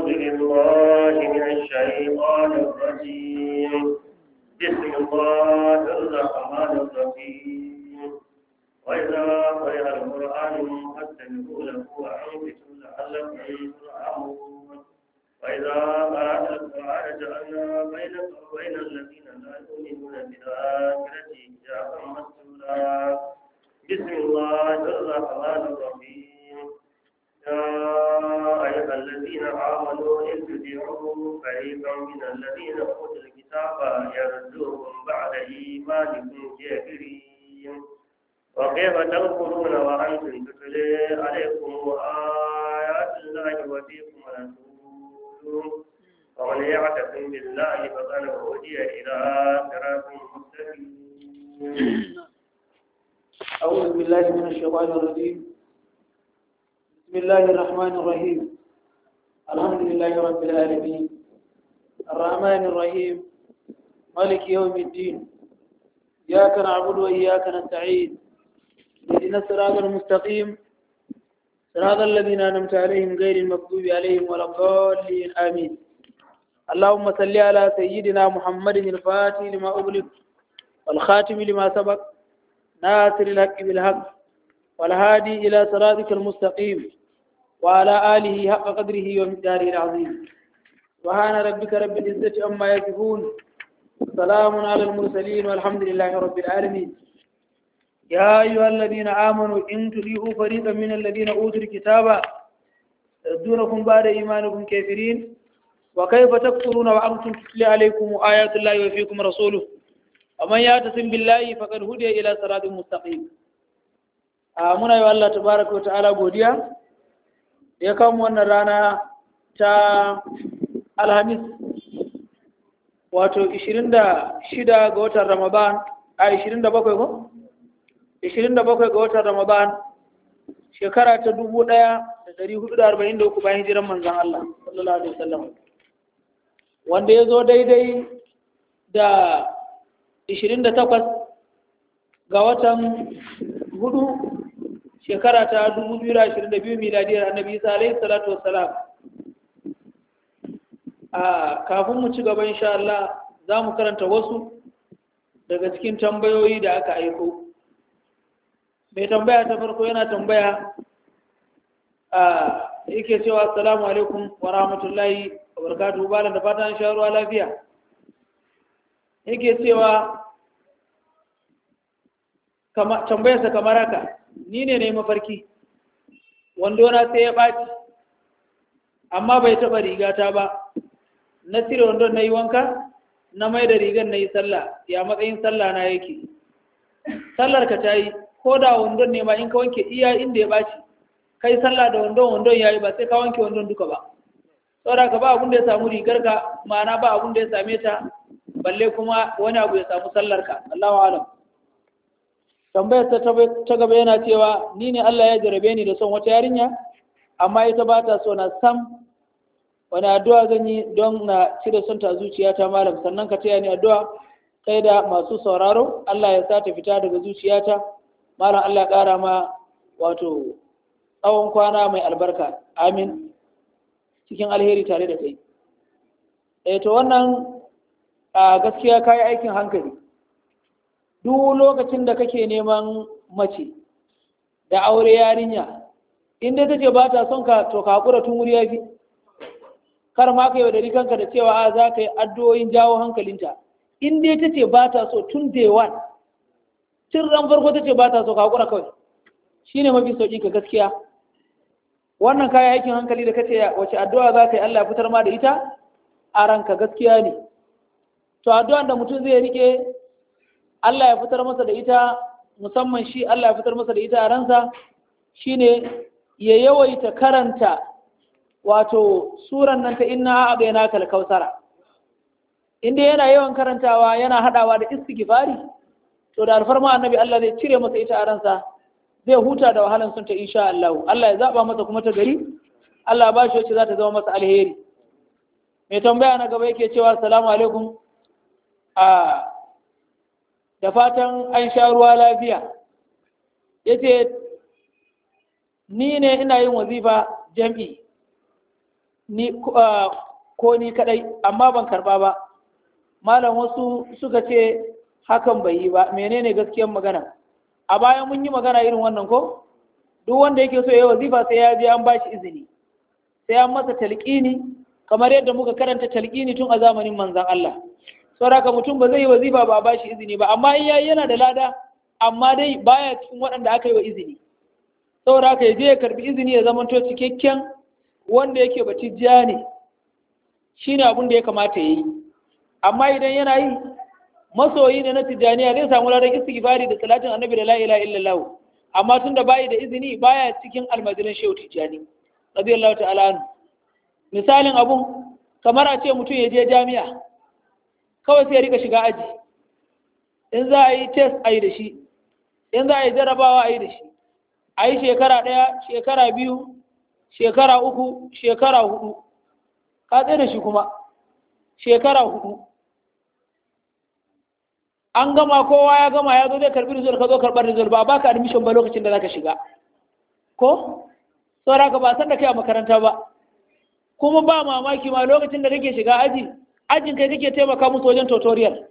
أعوذ بالله من الشيطان الرجيم بسم الله الرحمن الرحيم وإذا قرئ القرآن فاستمعوا له وأنصتوا لعلكم ترحمون وإذا قرأت القرآن جعلنا بينك وبين الذين لا يؤمنون بالآخرة حجابا مستورا بسم الله الرحمن الرحيم يا أيها الذين آمنوا إن تطيعوا فريقا من الذين أوتوا الكتاب يردوكم بعد إيمانكم كافرين وكيف تغفرون وأنتم تتلي عليكم آيات الله وفيكم رسوله ومن يعتصم بالله فقد هدي إلى صراط مستقيم أعوذ بالله من الشيطان الرجيم بسم الله الرحمن الرحيم الحمد لله رب العالمين الرحمن الرحيم مالك يوم الدين إياك نعبد وإياك نستعين اهدنا الصراط المستقيم صراط الذين أنعمت عليهم غير المغضوب عليهم ولا الضالين آمين اللهم صل على سيدنا محمد الفاتح لما أغلق والخاتم لما سبق ناصر الحق بالحق والهادي إلى صراطك المستقيم وعلى آله حق قدره ومقداره العظيم سبحان ربك رب العزة عما يصفون سلام على المرسلين والحمد لله رب العالمين يا أيها الذين آمنوا إن تطيعوا فريقا من الذين أوتوا الكتاب يردونكم بعد إيمانكم كافرين وكيف تكفرون وأنتم تتلى عليكم آيات الله وفيكم رسوله ومن يعتصم بالله فقد هدي إلى صراط مستقيم muna yi wa Allah tabaraka wa ta'ala godiya da ya kawo wannan rana ta alhamis wato 26 ga watan ramadan a 27 ko 27 ga watan ramadan shekara ta 1443 bayan hijiran manzon Allah sallallahu alaihi wasallam wanda ya zo daidai da 28 ga watan hudu shekara ta 2022 miladiyar annabi isa alaihi salatu wassalam a kafin mu ci gaba insha Allah za mu karanta wasu daga cikin tambayoyi da aka aiko mai tambaya ta farko yana tambaya a yake cewa assalamu alaikum wa rahmatullahi wa barakatuhu balan da fatan sha ruwa lafiya yake cewa tambayarsa kamar haka ni ne na mafarki wando na sai ya ɓaci amma bai taɓa rigata ba na cire wandon na yi wanka na mai da rigar na yi sallah ya matsayin sallah na yake sallar ka ta yi ko da wandon ne ma in ka wanke iya inda ya ɓaci kai sallah da wandon wandon ya yi ba sai ka wanke wandon duka ba saboda ka ba abun da ya samu rigar ka ma'ana ba abun da ya same ta balle kuma wani abu ya samu sallar ka Allahu alam tambayar ta ta gaba yana cewa ni ne Allah ya jarabe ni da son wata yarinya amma ita ba ta so na sam wani addu'a zan yi don na cire son ta zuciyata malam sannan ka taya ni addu'a kai da masu sauraro Allah ya sa ta fita daga zuciyata malam Allah ya ƙara ma wato tsawon kwana mai albarka amin cikin alheri tare da kai eh to wannan a gaskiya kayi aikin hankali duk lokacin da kake neman mace da aure yarinya in dai tace ba ta son ka to ka hakura tun wuri yafi kar ma ka yaudari kanka da cewa a za ka yi addu'o'in jawo hankalinta in dai tace ba ta so tun day one tun ran farko tace ba ta so ka hakura kawai shine mafi sauki ka gaskiya wannan kayan aikin hankali da kace wace addu'a za ka yi Allah ya fitar ma da ita a ranka gaskiya ne to addu'an da mutum zai rike Allah ya fitar masa da ita musamman shi Allah ya fitar masa da ita a ransa shine ya yawaita karanta wato suran nan ta inna a'dayna kal kausara inda yana yawan karantawa yana hadawa da istighfari to da alfarma annabi Allah zai cire masa ita a ransa zai huta da wahalan sun ta insha Allah Allah ya zaba masa kuma ta gari Allah ya bashi wacce za ta zama masa alheri mai tambaya na gaba yake cewa assalamu alaikum a da fatan an sha ruwa lafiya yace ni ne ina yin wazifa jam'i ni ko ni kadai amma ban karba ba malam wasu suka ce hakan bai yi ba menene gaskiyar magana a bayan mun yi magana irin wannan ko duk wanda yake so ya wazifa sai ya je an bashi izini sai an masa talqini kamar yadda muka karanta talqini tun a zamanin manzon Allah saboda mutum ba zai yi wazifa ba a bashi izini ba amma in yayi yana da lada amma dai baya cikin waɗanda aka yi wa izini saboda haka ya je ya karbi izini ya zama to cikakken wanda yake batijja ne shine abin da ya kamata ya yi amma idan yana yi masoyi ne na tijjaniya zai samu ladan istighfari da salatin annabi da la ilaha illallah amma tun da bayi da izini baya cikin almajirin shehu tijjani radiyallahu ta'ala anhu misalin abun kamar a ce mutum ya je jami'a kawai sai ya rika shiga aji in za a yi test a yi da shi in za a yi jarabawa a yi da shi a yi shekara ɗaya shekara biyu shekara uku shekara hudu ka tsaye da shi kuma shekara hudu an gama kowa ya gama ya zo zai karbi rizal ka zo karbar rizal ba baka admission ba lokacin da zaka shiga ko saboda ka ba san da kai a makaranta ba kuma ba mamaki ma lokacin da kake shiga aji ajin kai kake taimaka musu wajen tutorial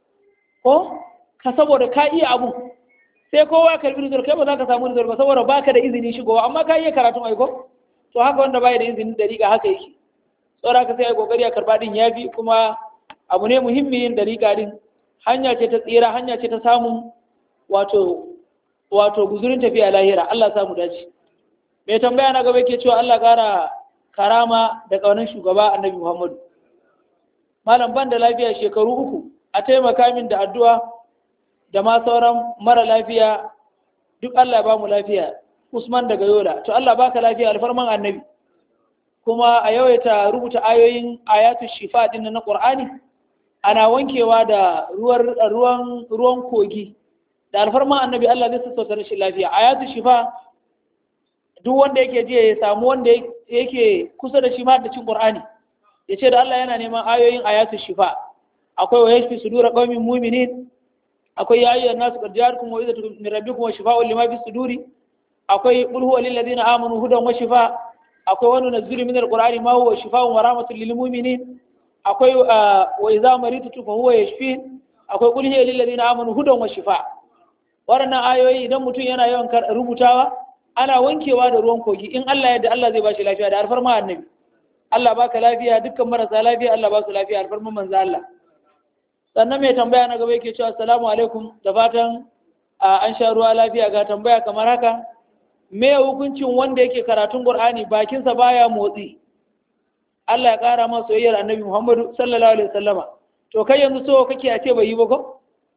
ko ka saboda ka iya abu sai kowa ya karbi rizal kai ba za ka samu rizal ba saboda baka da izini shigowa amma ka iya karatun aiko to haka wanda bai da izinin dariƙa haka yake saboda ka sai ai kokari a karba din yafi kuma abu ne muhimmi yin dariƙa din hanya ce ta tsira hanya ce ta samun wato wato guzurin tafiya lahira Allah ya samu dace mai tambaya na gaba yake cewa Allah kara karama da kaunin shugaba Annabi Muhammadu malam ban da lafiya shekaru uku a taimaka min da addu'a da ma sauran mara lafiya duk Allah ya ba mu lafiya Usman daga Yola to Allah baka lafiya alfarman Annabi kuma a yawaita rubuta ayoyin ayatu shifa din na Qur'ani ana wankewa da ruwan ruwan kogi da alfarma annabi Allah zai sassauta rashin lafiya ayatu shifa duk wanda yake ji ya samu wanda yake kusa da shi ma da cin Qur'ani ya ce da Allah yana neman ayoyin ayatu shifa akwai wa yashfi sudura qaumin mu'minin akwai ya ayyuhan nasu qad ja'akum maw'izatun min rabbikum wa shifaa'un lima fi suduri akwai qul huwa lil ladina amanu hudan wa shifa akwai wa nunazzilu min al-qur'ani ma huwa shifaa'un wa rahmatun lil mu'minin akwai wa iza maritu fa huwa yashfin akwai qul hiya lil ladina amanu hudan wa shifa waɗannan ayoyi idan mutum yana yawan rubutawa ana wankewa da ruwan kogi in Allah yadda Allah zai bashi lafiya da alfarma annabi Allah baka lafiya dukkan marasa lafiya Allah ba su lafiya alfarman manzo Allah sannan mai tambaya na gaba yake cewa assalamu alaikum da fatan an sha ruwa lafiya ga tambaya kamar haka me hukuncin wanda yake karatun Qur'ani bakinsa baya motsi Allah ya ƙara masa soyayyar annabi Muhammadu sallallahu alaihi wasallama to kai yanzu so kake a ce bai yi ba ko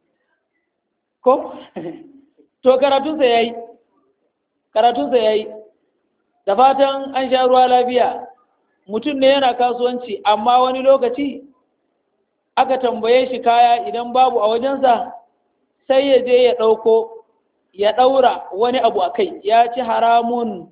ko to karatunsa yayi karatunsa yayi da fatan an sha ruwa lafiya mutum ne yana kasuwanci amma wani lokaci aka tambaye shi kaya idan babu a wajensa sai ya je ya ɗauko ya ɗaura wani abu a kai ya ci haramun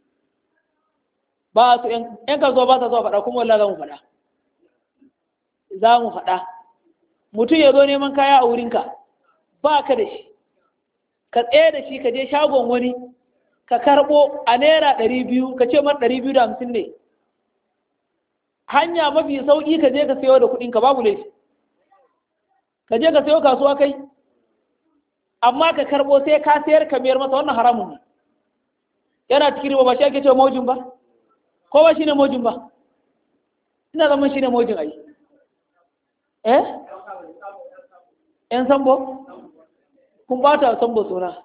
ba su ‘yan kasuwa ba sa zuwa faɗa kuma wallah za mu faɗa za mu faɗa mutum ya zo neman kaya a wurinka ba ka da shi ka tsaye da shi ka je shagon wani ka karɓo a naira ɗari biyu ka ce man ɗari biyu da hamsin ne hanya mafi sauƙi ka je ka sayo da kuɗinka babu laifi ka je ka sayo kasuwa kai amma ka karɓo sai ka sayar ka mayar masa wannan haramun ne yana cikin riba ba shi ake cewa maujin ba ko ba shi ne mojin ba ina zaman shi ne mojin ai eh yan sambo kun bata sambo suna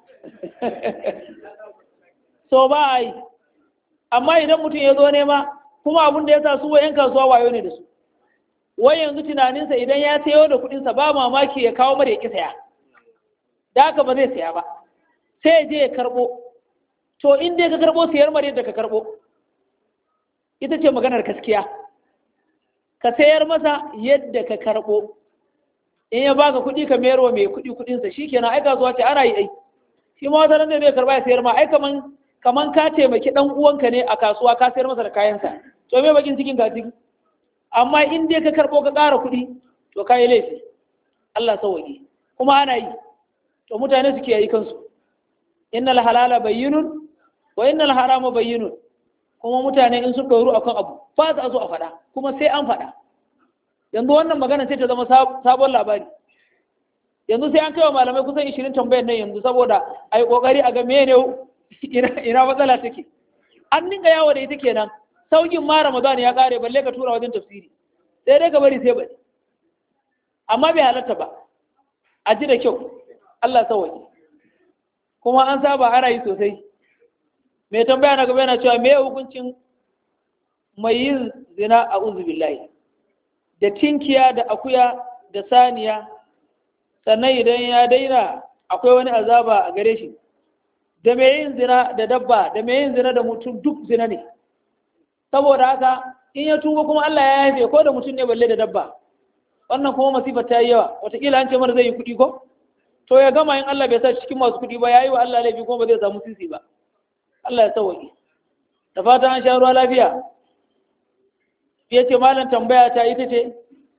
so ba ai amma idan mutum ya zo nema kuma abin da ya sa su yan kasuwa wayo ne da su wai yanzu tunaninsa idan ya sayo da kuɗinsa ba mamaki ya kawo mara ya ki saya da haka ba zai saya ba sai ya je ya karɓo to in dai ka karɓo sayar mara yadda ka karɓo ita ce maganar gaskiya ka sayar masa yadda ka karɓo in ya baka kuɗi ka mayar wa mai kuɗi kuɗinsa shi kenan ai kasuwa ce ana yi ai shi ma wata nan zai karɓa ya sayar ma ai kaman kaman ka taimaki ɗan uwanka ne a kasuwa ka sayar masa da kayansa to me bakin cikin ka ciki amma in dai ka karɓo ka ƙara kuɗi to ka yi laifi Allah sauwaƙe kuma ana yi to mutane suke yi kansu innal halala bayyinun wa innal harama bayyinun kuma mutane in sun ɗoru akan abu ba za zo a faɗa kuma sai an faɗa yanzu wannan magana sai ta zama sabon labari yanzu sai an kai wa malamai kusan ishirin tambayar nan yanzu saboda a yi ƙoƙari a ga mene ina matsala take an dinga yawo da ita kenan saukin ma ramadan ya ƙare balle ka tura wajen tafsiri sai dai ka bari sai bari amma bai halatta ba a ji da kyau Allah sauwaƙe kuma an saba ana yi sosai mai tambaya na gaba yana cewa me hukuncin mai yin zina a billahi da tinkiya da akuya da saniya sannan idan ya daina akwai wani azaba a gare shi da mai yin zina da dabba da mai yin zina da mutum duk zina ne saboda haka in ya tuba kuma Allah ya haife ko da mutum ne balle da dabba wannan kuma masifar ta yi yawa wataƙila an ce mana zai yi kuɗi ko to ya gama in Allah bai sa cikin masu kuɗi ba ya yi wa Allah laifi kuma ba zai samu sisi ba Allah ya sauwaƙe da fatan an sha ruwa lafiya ya ce malam tambaya ta ita ce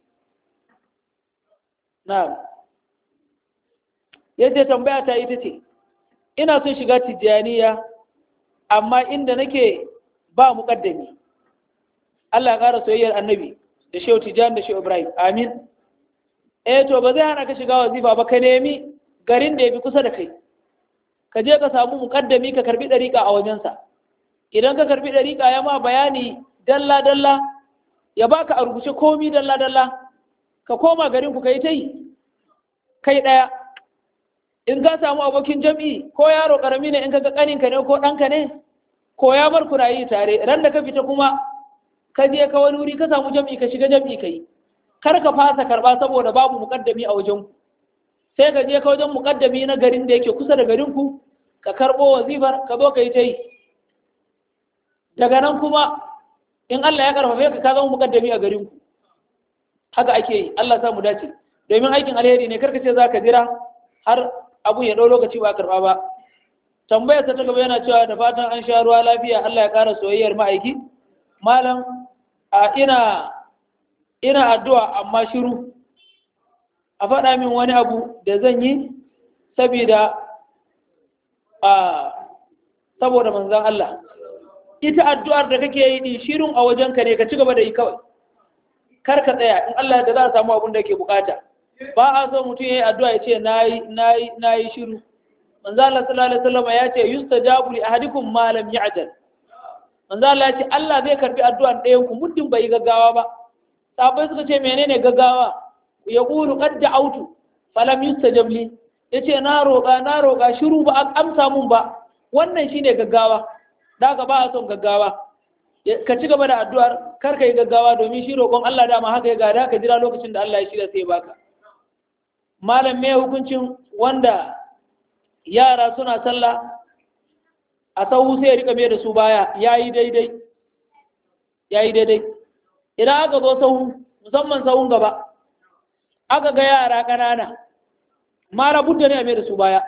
na ya ce tambaya ta ita ce ina son shiga tijjaniya amma inda nake ba muƙaddami Allah ya ƙara soyayyar annabi da shehu tijjani da shehu ibrahim amin eh to ba zai hana ka shiga wazifa ba ka nemi garin da ya fi kusa da kai ka je ka samu muƙaddami ka karbi ɗariƙa a wajensa idan ka karbi ɗariƙa ya ma bayani dalla dalla ya baka a rubuce komi dalla dalla ka koma garin ku kai ta yi kai ɗaya in ka samu abokin jam'i ko yaro ƙarami ne in ka ga ƙaninka ne ko ɗanka ne ko ya bar ku rayu tare ran da ka fita kuma ka je ka wani wuri ka samu jam'i ka shiga jam'i ka yi kar ka fasa karɓa saboda babu muƙaddami a wajen ku sai ka je ka wajen muƙaddami na garin da yake kusa da garin ku ka karɓo wazifar ka zo ka yi ta yi daga nan kuma in Allah ya karfafe ka ka zama muƙaddami a garin ku haka ake yi Allah sa mu dace domin aikin alheri ne karka ce za ka jira har abu ya ɗau lokaci ba karɓa ba tambayar ta gaba yana cewa da fatan an sha ruwa lafiya Allah ya ƙara soyayyar ma'aiki malam a ina ina addu'a amma shiru a faɗa min wani abu da zan yi saboda a saboda manzan Allah ita addu'ar da kake yi ni shirun a wajenka ne ka ci gaba da yi kawai kar ka tsaya in Allah da za a samu abin da yake bukata ba a so mutum ya yi addu'a ya ce nayi nayi nayi shiru manzo Allah sallallahu alaihi wasallam ya ce yustajabu li ahadikum ma lam ya'jal manzo Allah ya ce Allah zai karbi addu'an ɗayan ku muddin bai gaggawa ba sahabbai suka ce menene gaggawa ya qulu qad da'awtu falam yustajab li yace na roƙa na roƙa shiru ba a amsa mun ba wannan shine gaggawa daga ba a son gaggawa ka ci gaba da addu'ar kar ka yi gaggawa domin shi roƙon Allah dama haka ya gada ka jira lokacin da Allah ya shirya sai baka malam me hukuncin wanda yara suna sallah a sahu sai ya rika mai da su baya yayi daidai yayi daidai idan aka zo sahu musamman sahun gaba aka ga yara ƙanana mara budda ne a mai da su baya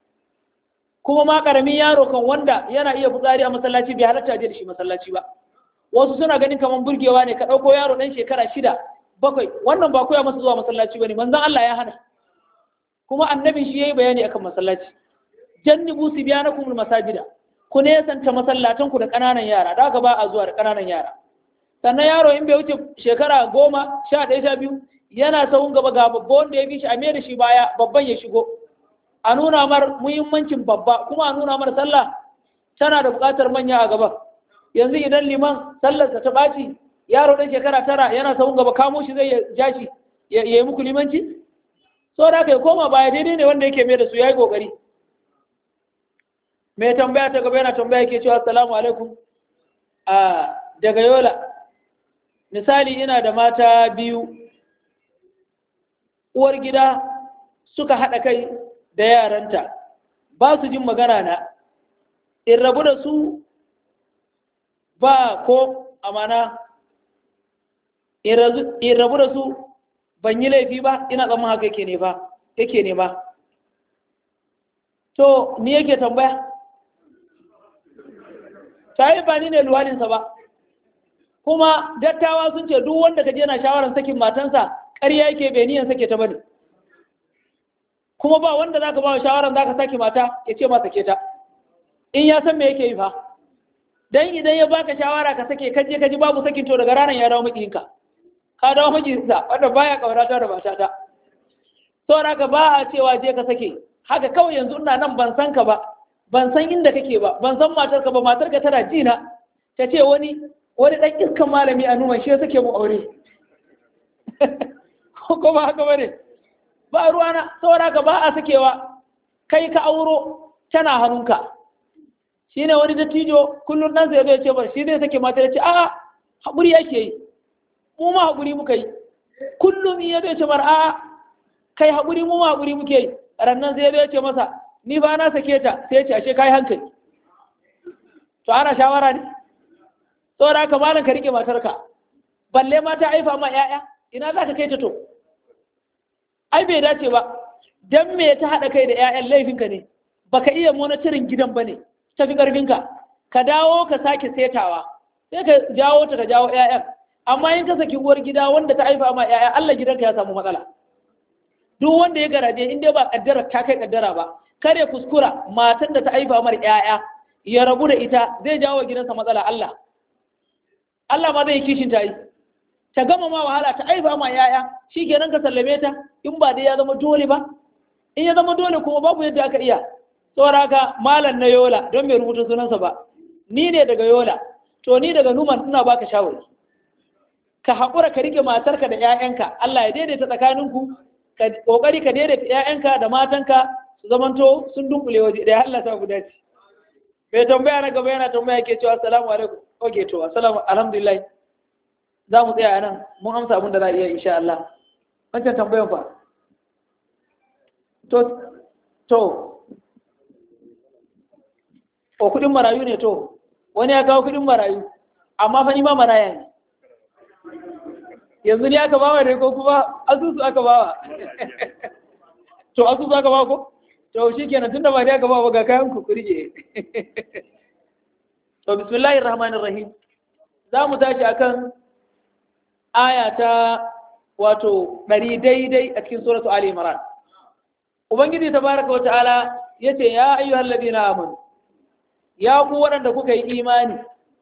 kuma ma karamin yaro kan wanda yana iya fitsari a masallaci bai halatta je da shi masallaci ba wasu suna ganin kamar burgewa ne ka ɗauko yaro ɗan shekara shida bakwai wannan ba koya masa zuwa masallaci bane manzon Allah ya hana kuma annabin shi yayi bayani akan masallaci jannibu sibyanakum masajida ku ne santa masallatan ku da ƙananan yara da haka ba a zuwa da ƙananan yara sannan yaro in bai wuce shekara goma sha ɗaya sha biyu yana sahun gaba ga babba wanda ya bi shi a mai da shi baya babban ya shigo a nuna mar muhimmancin babba kuma a nuna mar sallah tana da buƙatar manya a gaba yanzu idan liman sallarsa ta ɓaci yaro ɗan shekara tara yana sahun gaba kamo shi zai ja shi ya yi muku limanci so da aka koma baya daidai ne wanda yake mai da su ya yi ƙoƙari mai tambaya ta gaba yana tambaya yake cewa assalamu alaikum a daga yola misali ina da mata biyu uwar gida suka haɗa kai da yaranta ba su jin magana na in rabu da su ba ko amana in rabu da su ban yi laifi ba ina tsamman haka yake ne ba yake ne ba to ni yake tambaya shayi ba ni ne luwalinsa ba kuma dattawa sun ce duk wanda ka je na shawarar sakin matansa ƙarya yake bai niyan sake ta bane kuma ba wanda zaka ba shawaran zaka sake mata ya ce ma sake ta in ya san me yake yi fa dan idan ya baka shawara ka sake kaje kaji babu sakin to daga ranar ya dawo makiyinka ka dawo makiyinsa wanda baya kaurata da mata ta saboda haka ba a cewa je ka sake haka kawai yanzu ina nan ban san ka ba ban san inda kake ba ban san matarka ba matarka tana jina ta ce wani wani dan iskan malami a numan shi ya sake mu aure ko ba haka bane ba ruwana saboda ka ba a sakewa kai ka auro tana hannunka shine wani dattijo kullum dan sai zai ce ba shi zai sake mata ya ce a'a haƙuri yake yi mu ma haƙuri muka yi kullum iya zai ce mar a'a kai haƙuri mu ma haƙuri muke yi rannan sai zai ce masa ni ba na sake ta sai ce ashe kai hankali to ana shawara ne saboda haka malam ka rike matarka balle mata aifa ma 'ya'ya ina za ka kai ta to ai bai dace ba dan me ta haɗa kai da 'ya'yan laifinka ne baka iya monitorin gidan ba ne tafi ƙarfinka ka dawo ka sake setawa sai ka jawo ta ka jawo 'ya'yan amma in ka saki uwar gida wanda ta haifa ma 'ya'ya Allah gidanka ya samu matsala duk wanda ya garaje in dai ba kaddara ta kai kaddara ba kare kuskura matan da ta haifa mar 'ya'ya ya rabu da ita zai jawo gidansa matsala Allah Allah ma zai kishin ta yi ta gama ma wahala ta aifa ma yaya shi kenan ka sallame ta in ba dai ya zama dole ba in ya zama dole kuma babu yadda aka iya saboda haka malam na yola don bai rubuta sunansa ba ni ne daga yola to ni daga numan ina baka shawari ka haƙura ka rike matarka da 'ya'yanka Allah ya daidaita tsakaninku ka kokari ka daidaita 'ya'yanka da matanka su zamanto sun dunkule waje ɗaya Allah ta guda ce bai tambaya na gaba yana tambaya ke cewa assalamu alaikum oke to assalamu alhamdulillah za mu tsaya nan mun amsa abin da za a iya insha Allah wancan tambayan fa to to o kudin marayu ne to wani ya kawo kudin marayu amma fa ima maraya ne yanzu ne aka bawa ne ko kuma asusu aka bawa to asusu aka bawa ko to shi kenan tunda ba ne aka bawa ga kayan ku kurje to bismillahir rahmanir rahim za mu tashi akan aya ta wato ɗari daidai a cikin suratu Ali Imran. Ubangiji tabaraka wa ta'ala yace ya ayyuhal ladina amanu ya ku waɗanda kuka yi imani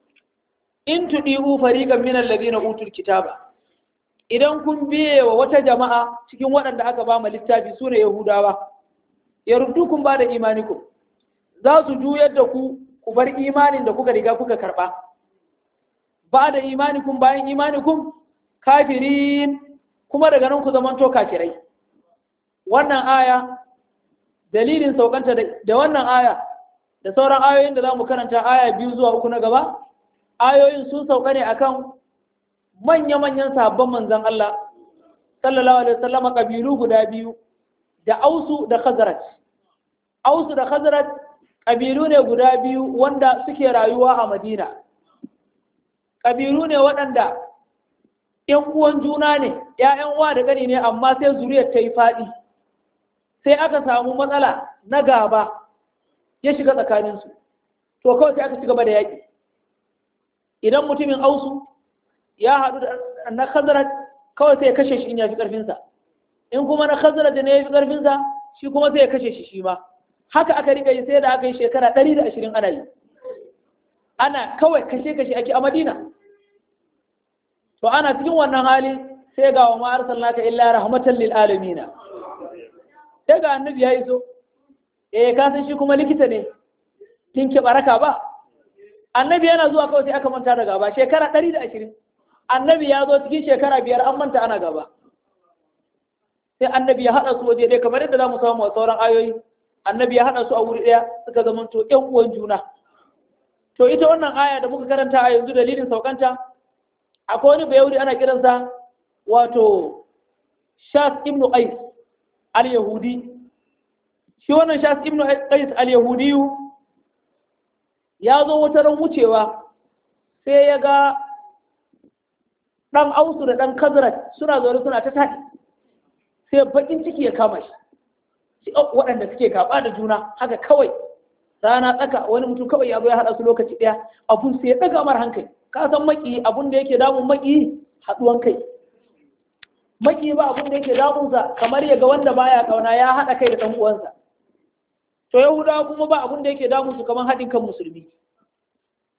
in tudihu fariqan min alladhina utul kitaba idan kun biye wa wata jama'a cikin waɗanda aka ba mu littafi sune Yahudawa yaruddukum ba da imanikum za su juyar da ku ku bar imanin da kuka riga kuka karɓa ba da imanikum bayan imanikum kafirin kuma daga nan ku zamanto kafirai wannan aya dalilin saukanta da wannan aya da sauran ayoyin da za mu karanta aya biyu zuwa uku na gaba ayoyin sun sauka ne akan manya-manyan sabon manzan Allah sallallahu alaihi wasallam kabilu guda biyu da ausu da khazraj ausu da khazraj kabilu ne guda biyu wanda suke rayuwa a madina kabilu ne waɗanda ‘yan uwan juna ne, ‘ya'yan uwa da gani ne, amma sai zuriyar ta yi faɗi, sai aka samu matsala na gaba ya shiga tsakaninsu, to kawai sai aka ci gaba da yaƙi. Idan mutumin ausu ya haɗu da na khazara kawai sai ya kashe shi in ya fi ƙarfinsa, in kuma na khazara da ne ya fi ƙarfinsa, shi kuma sai ya kashe shi shi ma. Haka aka riƙa yi sai da aka yi shekara ɗari da ashirin ana yi. Ana kawai kashe-kashe ake a Madina. to ana cikin wannan hali sai ga wa ma arsalnaka illa rahmatan lil alamin sai ga annabi ya iso eh ka san shi kuma likita ne kin ki baraka ba annabi yana zuwa kawai sai aka manta da gaba shekara 120 annabi ya zo cikin shekara biyar an manta ana gaba sai annabi ya hada su waje dai kamar yadda zamu samu a sauran ayoyi annabi ya hada su a wuri daya suka zamanto ƴan uwan juna to ita wannan aya da muka karanta a yanzu dalilin saukanta akwai wani bayahudi ana kiransa wato shas ibn qais al-yahudi shi wannan shas ibn qais al-yahudi ya zo wata ran wucewa sai ya ga dan ausu da dan kazrat suna zaune suna ta taɗi sai bakin ciki ya kama shi waɗanda suke gaba da juna haka kawai rana tsaka wani mutum kawai ya zo ya haɗa su lokaci ɗaya abun sai ya ɗaga mar hankali ka san maki abun da yake damun maki haɗuwan kai maki ba abun da yake damunsa kamar ya ga wanda baya kauna ya haɗa kai da ɗan uwansa to yahudawa kuma ba abun da yake damunsu kamar haɗin kan musulmi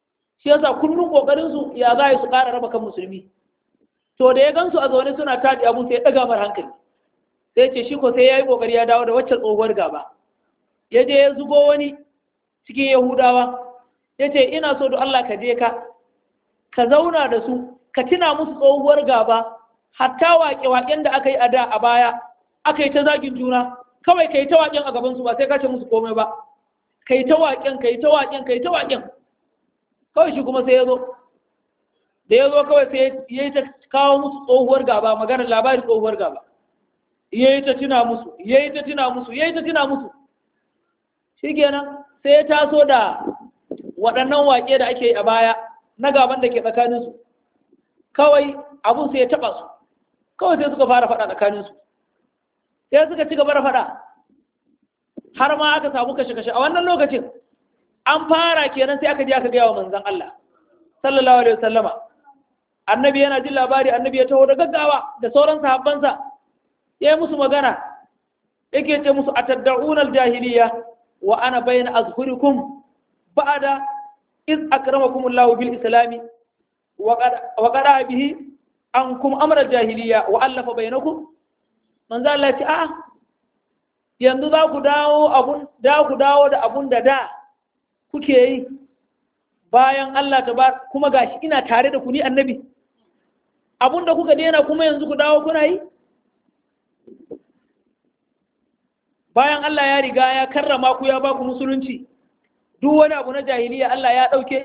shi yasa kullum kokarin su ya za su ƙara raba kan musulmi to da ya gansu a zaune suna taɗi abun sai ya ɗaga mar hankali sai ce shi ko sai ya yi ƙoƙari ya dawo da waccan tsohuwar gaba ya je ya zubo wani cikin yahudawa ya ce ina so da Allah ka je ka ka zauna da su ka tuna musu tsohuwar gaba hatta waƙe-waƙen da aka yi a da a baya aka yi ta zagin juna kawai ka yi ta waƙen a gabansu ba sai ka ce musu komai ba ka yi ta waƙen ka yi ta waƙen ka yi ta waƙen kawai shi kuma sai ya zo da ya zo kawai sai ya yi ta kawo musu tsohuwar gaba maganar labarin tsohuwar gaba ya yi ta tuna musu ya yi ta tuna musu ya yi ta tuna musu shi kenan sai ya taso da waɗannan waƙe da ake yi a baya na gaban da ke tsakaninsu kawai abun sai ya taɓa su kawai sai suka fara faɗa tsakaninsu sai suka ci gaba da faɗa har ma aka samu kashe-kashe a wannan lokacin an fara kenan sai aka je aka gaya wa manzon Allah sallallahu alaihi wasallama annabi yana jin labari annabi ya taho da gaggawa da sauran sahabbansa ya yi musu magana yake ce musu atadda'una aljahiliya wa ana bayna azhurikum ba'da iz akramakum Allah bil islami wa qada bihi ankum amra aljahiliya wa allafa bainakum manzo Allah ya ce a'a yanzu za ku dawo abun da ku dawo da abun da da kuke yi bayan Allah ta ba kuma gashi ina tare da ku ni annabi abun da kuka daina kuma yanzu ku dawo kuna yi bayan Allah ya riga ya karrama ku ya ba ku musulunci duk wani abu na jahiliya Allah ya ɗauke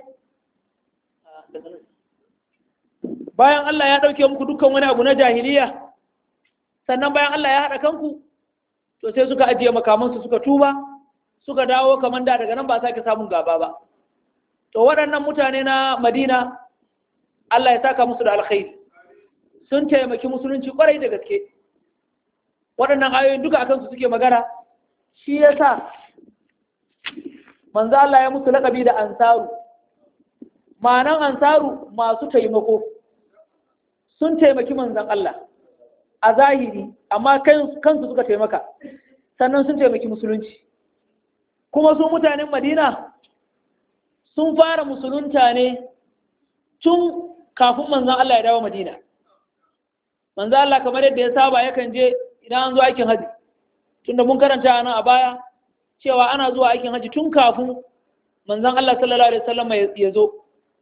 bayan Allah ya ɗauke muku dukkan wani abu na jahiliya sannan bayan Allah ya haɗa kanku to sai suka ajiye makamansu suka tuba suka dawo kamar da daga nan ba sake samun gaba ba to waɗannan mutane na madina Allah ya saka musu da alkhairi sun taimaki musulunci kwarai da gaske waɗannan ayoyin duka akan su suke magana shi yasa manzo Allah ya musu laƙabi da ansaru ma'anan ansaru masu taimako sun taimaki manzon Allah a zahiri amma kansu suka taimaka sannan sun taimaki musulunci kuma su mutanen madina sun fara musulunta ne tun kafin manzan Allah ya dawo madina manzan Allah kamar yadda ya saba yakan je idan an zo aikin haji tunda mun karanta nan a baya cewa ana zuwa aikin haji tun kafin manzan Allah sallallahu alaihi wasallam ya zo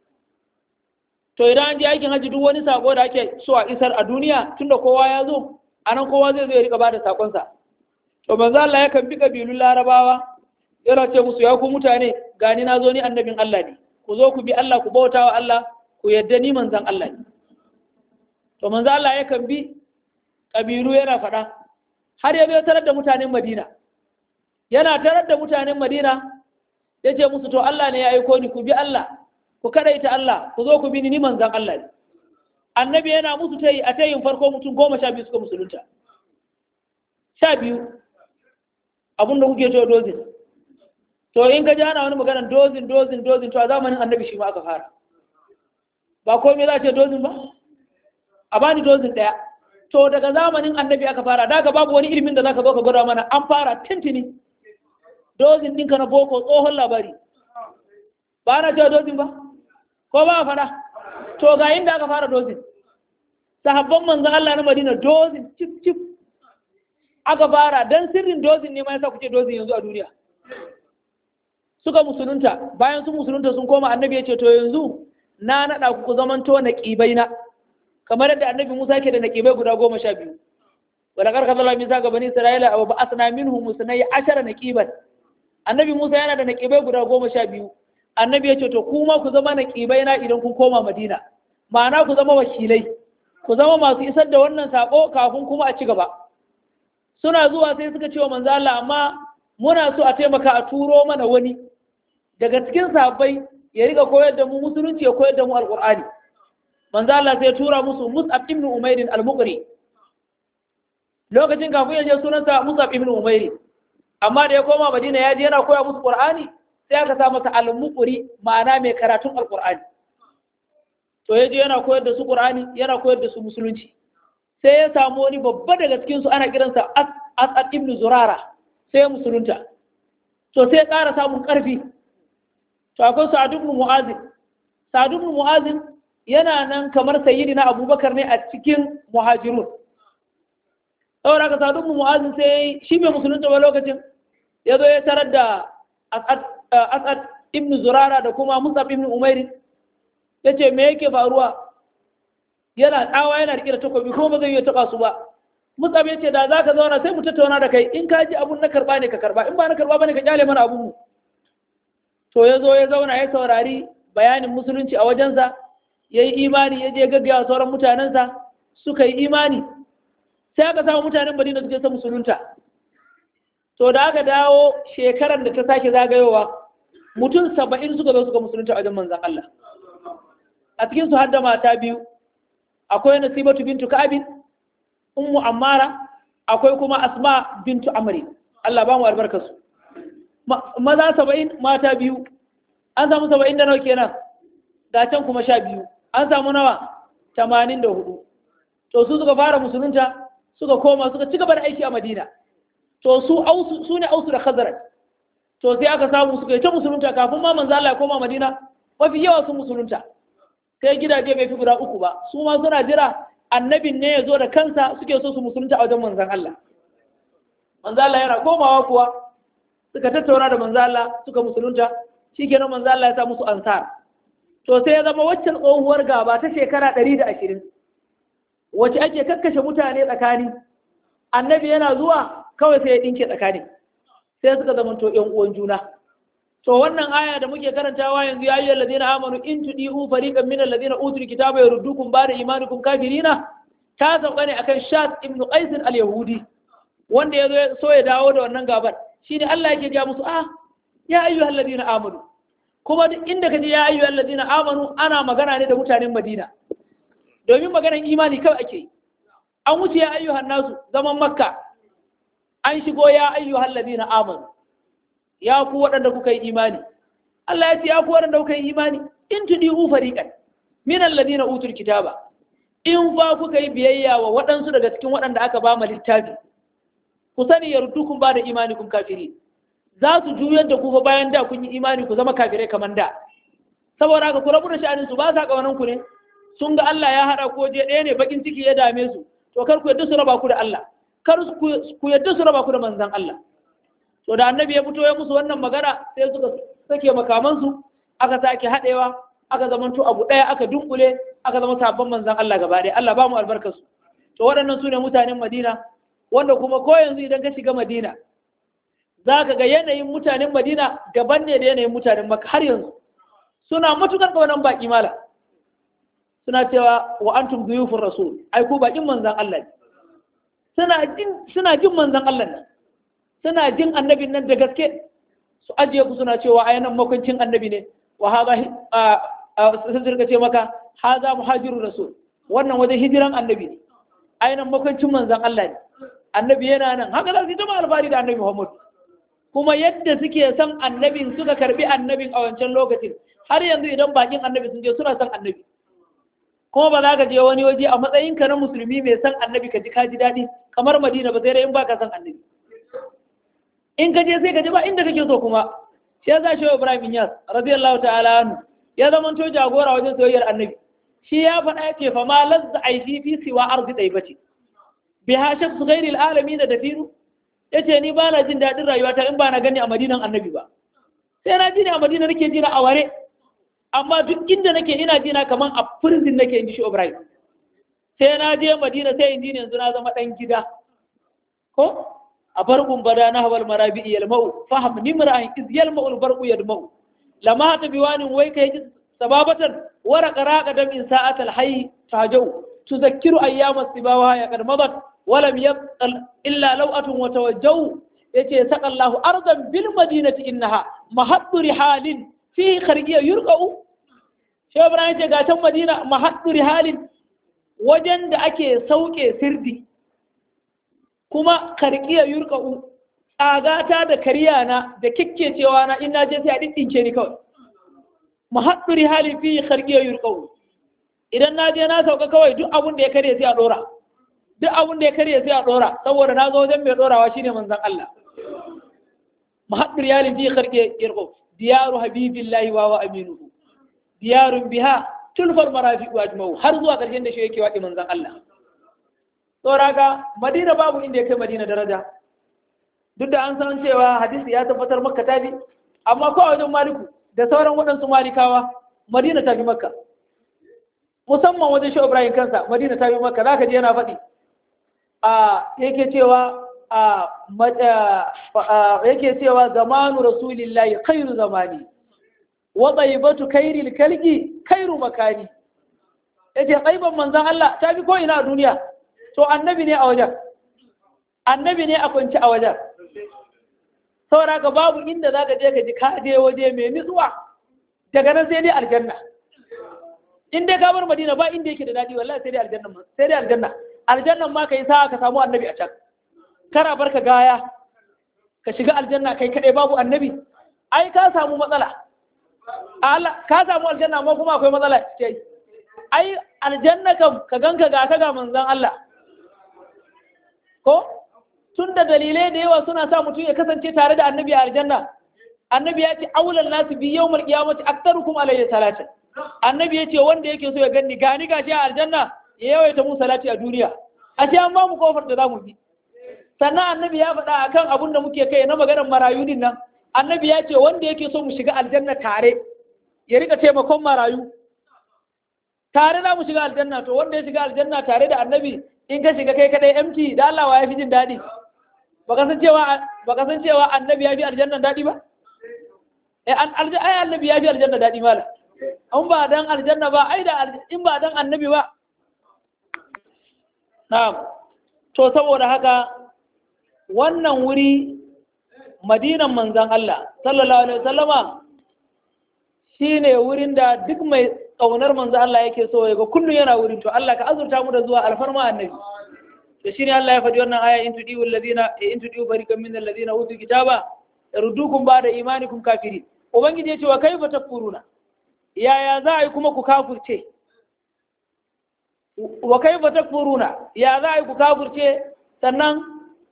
to idan an je aikin haji duk wani sako da ake so a isar a duniya tunda kowa ya zo anan kowa zai zo ya rika bada sakonsa to manzan Allah yakan bi kabilun larabawa yana ce musu ya ku mutane gani na zo ni annabin Allah ne ku zo ku bi Allah ku bauta wa Allah ku yadda ni manzan Allah ne to manzan Allah yakan bi kabilu yana faɗa har ya bai tarar da mutanen Madina yana tarar da mutanen Madina ya ce musu to Allah ne ya aiko ni ku bi Allah ku kadaita Allah ku zo ku bi ni ni manzan Allah ne annabi yana musu tayi a tayin farko mutum goma sha biyu suka musulunta sha biyu abinda kuke cewa dozin to in ka ji ana wani maganar dozin dozin dozin to a zamanin annabi shi ma aka fara ba komai za a ce dozin ba a bani dozin ɗaya to daga zamanin annabi aka fara daga babu wani ilimin da zaka zo ka gwada mana an fara tintini dozin ɗinka na boko tsohon labari ba na cewa dozin ba ko ba a fara to ga inda aka fara dozin sahabban manzon Allah na Madina dozin cif cif aka fara dan sirrin dozin ne ma yasa kuke dozin yanzu a duniya suka musulunta bayan sun musulunta sun koma annabi ya ce to yanzu na naɗa ku ku zamanto na ƙibai na kamar yadda annabi Musa ke da na ƙibai guda goma sha biyu wala karka zala misa ga bani Isra'ila abu ba asna minhu musnai ashara na ƙiban annabi Musa yana da na ƙibai guda goma sha biyu annabi ya ce to kuma ku zama na ƙibai na idan kun koma Madina ma'ana ku zama wakilai ku zama masu isar da wannan sako kafin kuma a ci gaba suna zuwa sai suka ce wa manzo Allah amma muna so a taimaka a turo mana wani daga cikin sahabbai ya riga koyar da mu musulunci ya koyar da mu alqur'ani manzo Allah sai ya tura musu Mus'ab ibn Umair al-Muqri lokacin kafin ya je sunansa Mus'ab ibn Umair amma da ya koma Madina ya je yana koya musu Qur'ani sai aka sa masa al-Muqri ma'ana mai karatun alqur'ani to ya je yana koyar da su Qur'ani yana koyar da su musulunci sai ya samu wani babba daga cikin su ana kiransa As'ad ibn Zurara sai musulunta to sai ƙara samun ƙarfi to akwai sa'ad ibn mu'az sa'ad ibn mu'azin yana nan kamar sayyidina abubakar ne a cikin muhajirun saboda haka sa'ad ibn mu'azin sai shi bai musulunta ba lokacin ya zo ya tarar da as'ad ibn zurara da kuma musab ibn umairi ya ce me yake faruwa yana tsawa yana riƙe da takobi kuma ba zai iya taɓa su ba musab ya ce da za ka zauna sai mu tattauna da kai in ka ji abun na karɓa ne ka karɓa in ba na karɓa ba ne ka kyale mana abun mu to ya zo ya zauna ya saurari bayanin musulunci a wajensa ya yi imani ya je gaggaya sauran mutanensa suka yi imani sai aka samu mutanen madina suke son musulunta to da aka dawo shekarar da ta sake zagayowa mutum saba'in suka zo suka musulunta a wajen manzan Allah a cikin su har da mata biyu akwai nasibatu bintu ka'abin ummu ammara akwai kuma asma bintu amri Allah ba mu albarkar su maza saba'in mata biyu an samu saba'in da nawa kenan da can kuma sha biyu an samu nawa tamanin da hudu to su suka fara musulunta suka koma suka ci gaba da aiki a madina to su ausu su ne ausu da khazaraj to sai aka samu suka yi ta musulunta kafin ma manzo Allah ya koma madina mafi yawa sun musulunta sai gidaje bai fi guda uku ba su ma suna jira annabin ne ya zo da kansa suke so su musulunta a wajen manzon Allah manzo Allah yana komawa kuwa suka tattauna da manzo Allah suka musulunta shikenan manzo Allah ya sa musu ansar to sai ya zama waccan tsohuwar gaba ta shekara 120 wacce ake kakkashe mutane tsakani annabi yana zuwa kawai sai ya dinke tsakani sai suka zama to ƴan uwan juna to wannan aya da muke karantawa yanzu ya ayyuhal ladina amanu in tudiu fariqan min alladhina utul kitaba yaruddukum ba'da imanikum kafirina ta sauka ne akan Shat ibn Qais al-Yahudi wanda ya zo so ya dawo da wannan gabar shine Allah yake ga musu ah ya ayyuhal ladina amanu kuma duk inda kaje ya ayyuhal ladina amanu ana magana ne da mutanen Madina domin maganar imani kawai ake an wuce ya ayyuhan nasu zaman Makka an shigo ya ayyuhal ladina amanu ya ku waɗanda kuka yi imani Allah ya ce ya ku waɗanda kuka yi imani in tudiu fariqan min alladina utul kitaba in fa kuka yi biyayya wa waɗansu daga cikin waɗanda aka ba mu littafi ku sani yardukum ba da imanikum kafiri za su juyar da ku fa bayan da kun yi imani ku zama kafirai kamar da saboda haka ku rabu da sha'anin su ba sa kawanan ku ne sun ga Allah ya haɗa ko je ɗaya ne bakin ciki ya dame su to kar ku yadda su raba ku da Allah kar ku yadda su raba ku da manzon Allah to da annabi ya fito ya musu wannan magana sai suka sake makamansu aka sake haɗewa aka zamanto abu ɗaya aka dunkule aka zama sabon manzan Allah gaba ɗaya Allah ba mu albarkarsu to waɗannan su ne mutanen Madina wanda kuma ko yanzu idan ka shiga Madina za ka ga yanayin mutanen Madina daban ne da yanayin mutanen Makka har yanzu suna matukar kaunan baki mala suna cewa wa antum duyufur rasul ai ku bakin manzan Allah ne suna jin suna jin manzan Allah ne suna jin annabin nan da gaske su ajiye ku suna cewa a yanan makwancin annabi ne wa haza sun zirga ce maka haza muhajiru rasul wannan wajen hijiran annabi ne a yanan makwancin manzan Allah ne annabi yana nan haka za su zama alfahari da annabi Muhammad kuma yadda suke son annabin suka karbi annabin a wancan lokacin har yanzu idan bakin annabi sun je suna son annabi kuma ba za ka je wani waje a matsayinka na musulmi mai son annabi ka ji ka ji daɗi kamar madina ba sai dai in baka son annabi in ka je sai ka je ba inda kake so kuma shi yasa shi Ibrahim Inyas radiyallahu ta'ala anhu ya zama to jagora wajen soyayyar annabi shi ya faɗa ya ce fa ma lazza aifi fi siwa arzi daibati bi hashab ghairil alamin da dafiru yace ni ba na jin daɗin rayuwata in ba na gani a madinan annabi ba sai na ji ne a madina nake jina a ware amma duk inda nake ina jina kaman a prison nake in ji shi Ibrahim sai na je madina sai in ji yanzu na zama ɗan gida ko a barkun bada na hawal marabi yalmau faham nimra'in iz yalmau albarqu yadmau lama ta biwanin wai kai sababatan wara qaraqa dam in sa'atal hayy tajau tuzakkiru ayyama sibawa ya qad madat walam yabqal illa law'atun wa tawajjaw yace saqallahu ardan bil madinati innaha mahaddu rihalin fi kharqiya yurqau shi ibrahim ce ga can madina mahaddu rihalin wajen da ake sauke sirdi kuma karkiya yurka'u tsagata da kariya na da kikkecewa na in na je sai a ɗinɗinke ni kawai mahaɗuri halin fi karkiya yurka'u idan na je na sauka kawai duk abun da ya karye sai a ɗora duk abun da ya karye sai a ɗora saboda na zo wajen mai ɗorawa shine manzon Allah mahaɗuri halin fi karkiya yurka'u diyaru habibillahi wa wa aminuhu diyarun biha tulfar marafiqu ajma'u har zuwa ƙarshen da shi yake waɗi manzon Allah saboda Madina babu inda ya kai Madina daraja duk da an san cewa hadisi ya tabbatar Makka ta bi amma ko a wajen Maliku da sauran waɗansu Malikawa Madina ta fi Makka musamman wajen Shehu Ibrahim kansa Madina ta fi Makka zaka je yana faɗi a yake cewa a yake cewa zamanu rasulillahi khairu zamani wa tayyibatu khairil kalgi khairu makani yace tsaiban manzon Allah ta fi ko ina a duniya to annabi ne a wajen annabi ne a kwanci a wajen saboda ka babu inda za ka je ka ji ka je waje mai nutsuwa daga nan sai dai aljanna in dai ka bar madina ba inda yake da daɗi wallahi sai dai aljanna sai dai aljanna aljannan ma kai sa ka samu annabi a can kara barka gaya ka shiga aljanna kai kadai babu annabi ai ka samu matsala Allah ka samu aljanna amma kuma akwai matsala ce ai aljanna kam ka ganka ga ka ga manzon Allah ko tun da dalilai da yawa suna sa mutum ya kasance tare da annabi a aljanna annabi ya ce aulan nasu bi yawmal qiyamati aktarukum alayhi salatin annabi ya ce wanda yake so ya ganni gani gashi a aljanna ya yawaita mu salati a duniya ashe an ba mu kofar da zamu bi sannan annabi ya faɗa akan abun da muke kai na maganar marayu din nan annabi ya ce wanda yake so mu shiga aljanna tare ya rika taimakon marayu tare za mu shiga aljanna to wanda ya shiga aljanna tare da annabi in ka shiga kai kadai empty da Allah wa ya fi jin daɗi baka san cewa baka san cewa annabi ya fi aljanna daɗi ba eh an ai annabi ya fi aljanna daɗi mala an ba dan aljanna ba ai da in ba dan annabi ba na'am to saboda haka wannan wuri madinan manzon Allah sallallahu alaihi wasallama shine wurin da duk mai ƙaunar manzo Allah yake so ya ga kullum yana wurin to Allah ka azurta mu da zuwa alfarma annabi to shine Allah ya faɗi wannan aya in tudiu alladhina in tudiu barikan min alladhina utul kitaba yardukum ba'da imanikum kafirin ubangiji ya ce wa kaifa takfuruna yaya za a yi kuma ku kafurce wa kaifa takfuruna ya za a yi ku kafurce sannan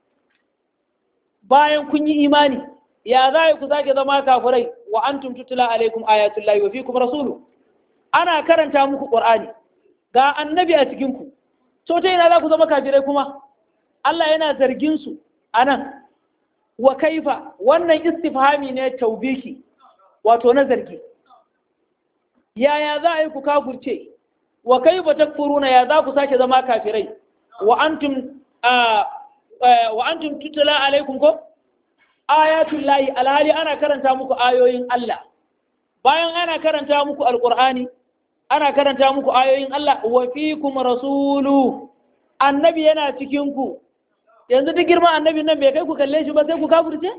bayan kun yi imani ya za a yi ku sake zama kafurai wa antum tutula alaikum ayatullahi wa fikum rasulu ana karanta muku qur'ani ga annabi a cikin ku to ta ina za ku zama kafirai kuma Allah yana zargin su anan wa kaifa wannan istifhami ne taubiki wato na zargi yaya za a yi ku kafurce wa kaifa takfuruna ya za ku sake zama kafirai wa antum wa antum tutula alaikum ko ayatul lahi alhali ana karanta muku ayoyin Allah bayan ana karanta muku alqur'ani ana karanta muku ayoyin Allah wa fikum rasulu annabi yana cikin ku yanzu duk girman annabi nan bai kai ku kalle shi ba sai ku kafirce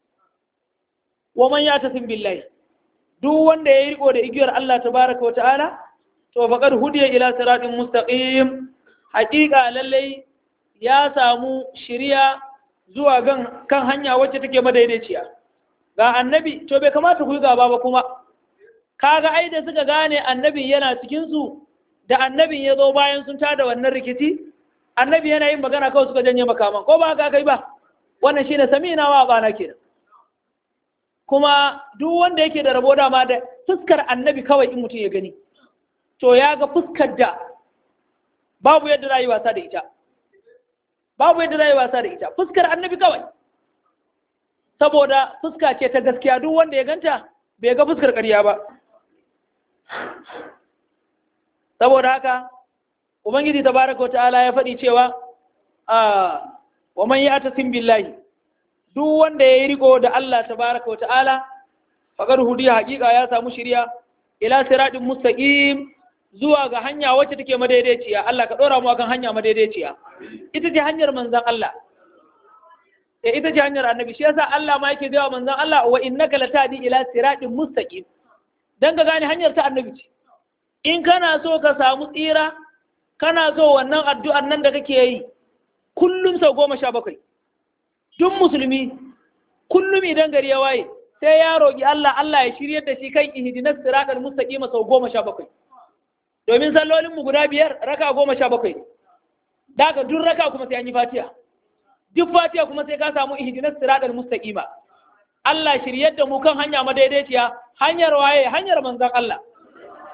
wa man yatasim billahi duk wanda ya riko da igiyar Allah tabaraka wa ta'ala to faqad hudiya ila siratin mustaqim haqiqa lallai ya samu shiriya zuwa gan kan hanya wacce take madaidaiciya ga annabi to bai kamata ku yi gaba ba kuma kaga ai da suka gane annabi yana cikin su da annabin ya zo bayan sun tada wannan rikici annabi yana yin magana kawai suka janye makaman ko ba ka kai ba wannan shine samina wa bana kenan kuma duk wanda yake da rabo dama da fuskar annabi kawai in mutum ya gani to ya ga fuskar da babu yadda za yi wasa da ita babu yadda za yi wasa da ita fuskar annabi kawai saboda fuska ce ta gaskiya duk wanda ya ganta bai ga fuskar ƙarya ba saboda haka ubangiji tabaraka wa ta'ala ya faɗi cewa wa man ya'tasim billahi duk wanda ya yi riko da Allah tabaraka wa ta'ala faqad hudiya haƙiƙa ya samu shiriya ila siratin mustaqim zuwa ga hanya wacce take madaidaiciya Allah ka ɗora mu akan hanya madaidaiciya ita ce hanyar manzon Allah eh ita ce hanyar annabi shi yasa Allah ma yake gaya manzon Allah wa innaka latadi ila siratin mustaqim dan ka gane hanyar ta annabi ce in kana so ka samu tsira kana so wannan addu'ar nan da kake yi kullum sau goma sha bakwai duk musulmi kullum idan gari ya waye sai ya roƙi Allah Allah ya shiryar da shi kan ihdinas siratal mustaqim sau goma sha bakwai domin sallolinmu guda biyar raka goma sha bakwai daga duk raka kuma sai an yi fatiya duk fatiya kuma sai ka samu ihdinas siratal mustaqima Allah shiryar da mu kan hanya madaidaiciya hanyar waye hanyar manzon Allah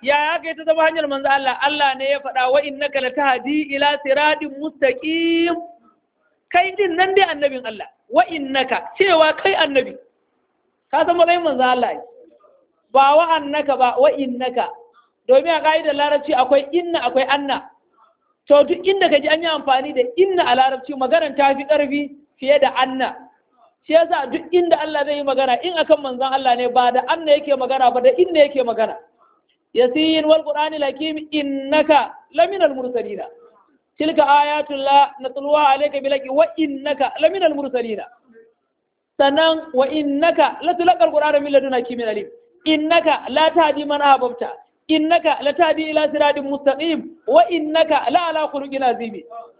ya ya kai ta zama hanyar manzo Allah Allah ne ya faɗa wa innaka latahdi ila siratin mustaqim kai din nan dai annabin Allah wa innaka cewa kai annabi ka san matsayin manzo Allah ba wa annaka ba wa innaka domin a ka'idar larabci akwai inna akwai anna to duk inda ka ji an yi amfani da inna a larabci maganar ta fi ƙarfi fiye da anna shi yasa duk inda Allah zai yi magana in akan manzon Allah ne ba da anna yake magana ba da inna yake magana yasin wal qur'ani lakim innaka laminal mursalina tilka ayatullah natluwa alayka bilaki wa innaka laminal mursalina sannan wa innaka latulqal qur'ana min ladun hakimin alim innaka la tahdi man ahbabta innaka latahdi ila siratin mustaqim wa innaka la ala khuluqin azim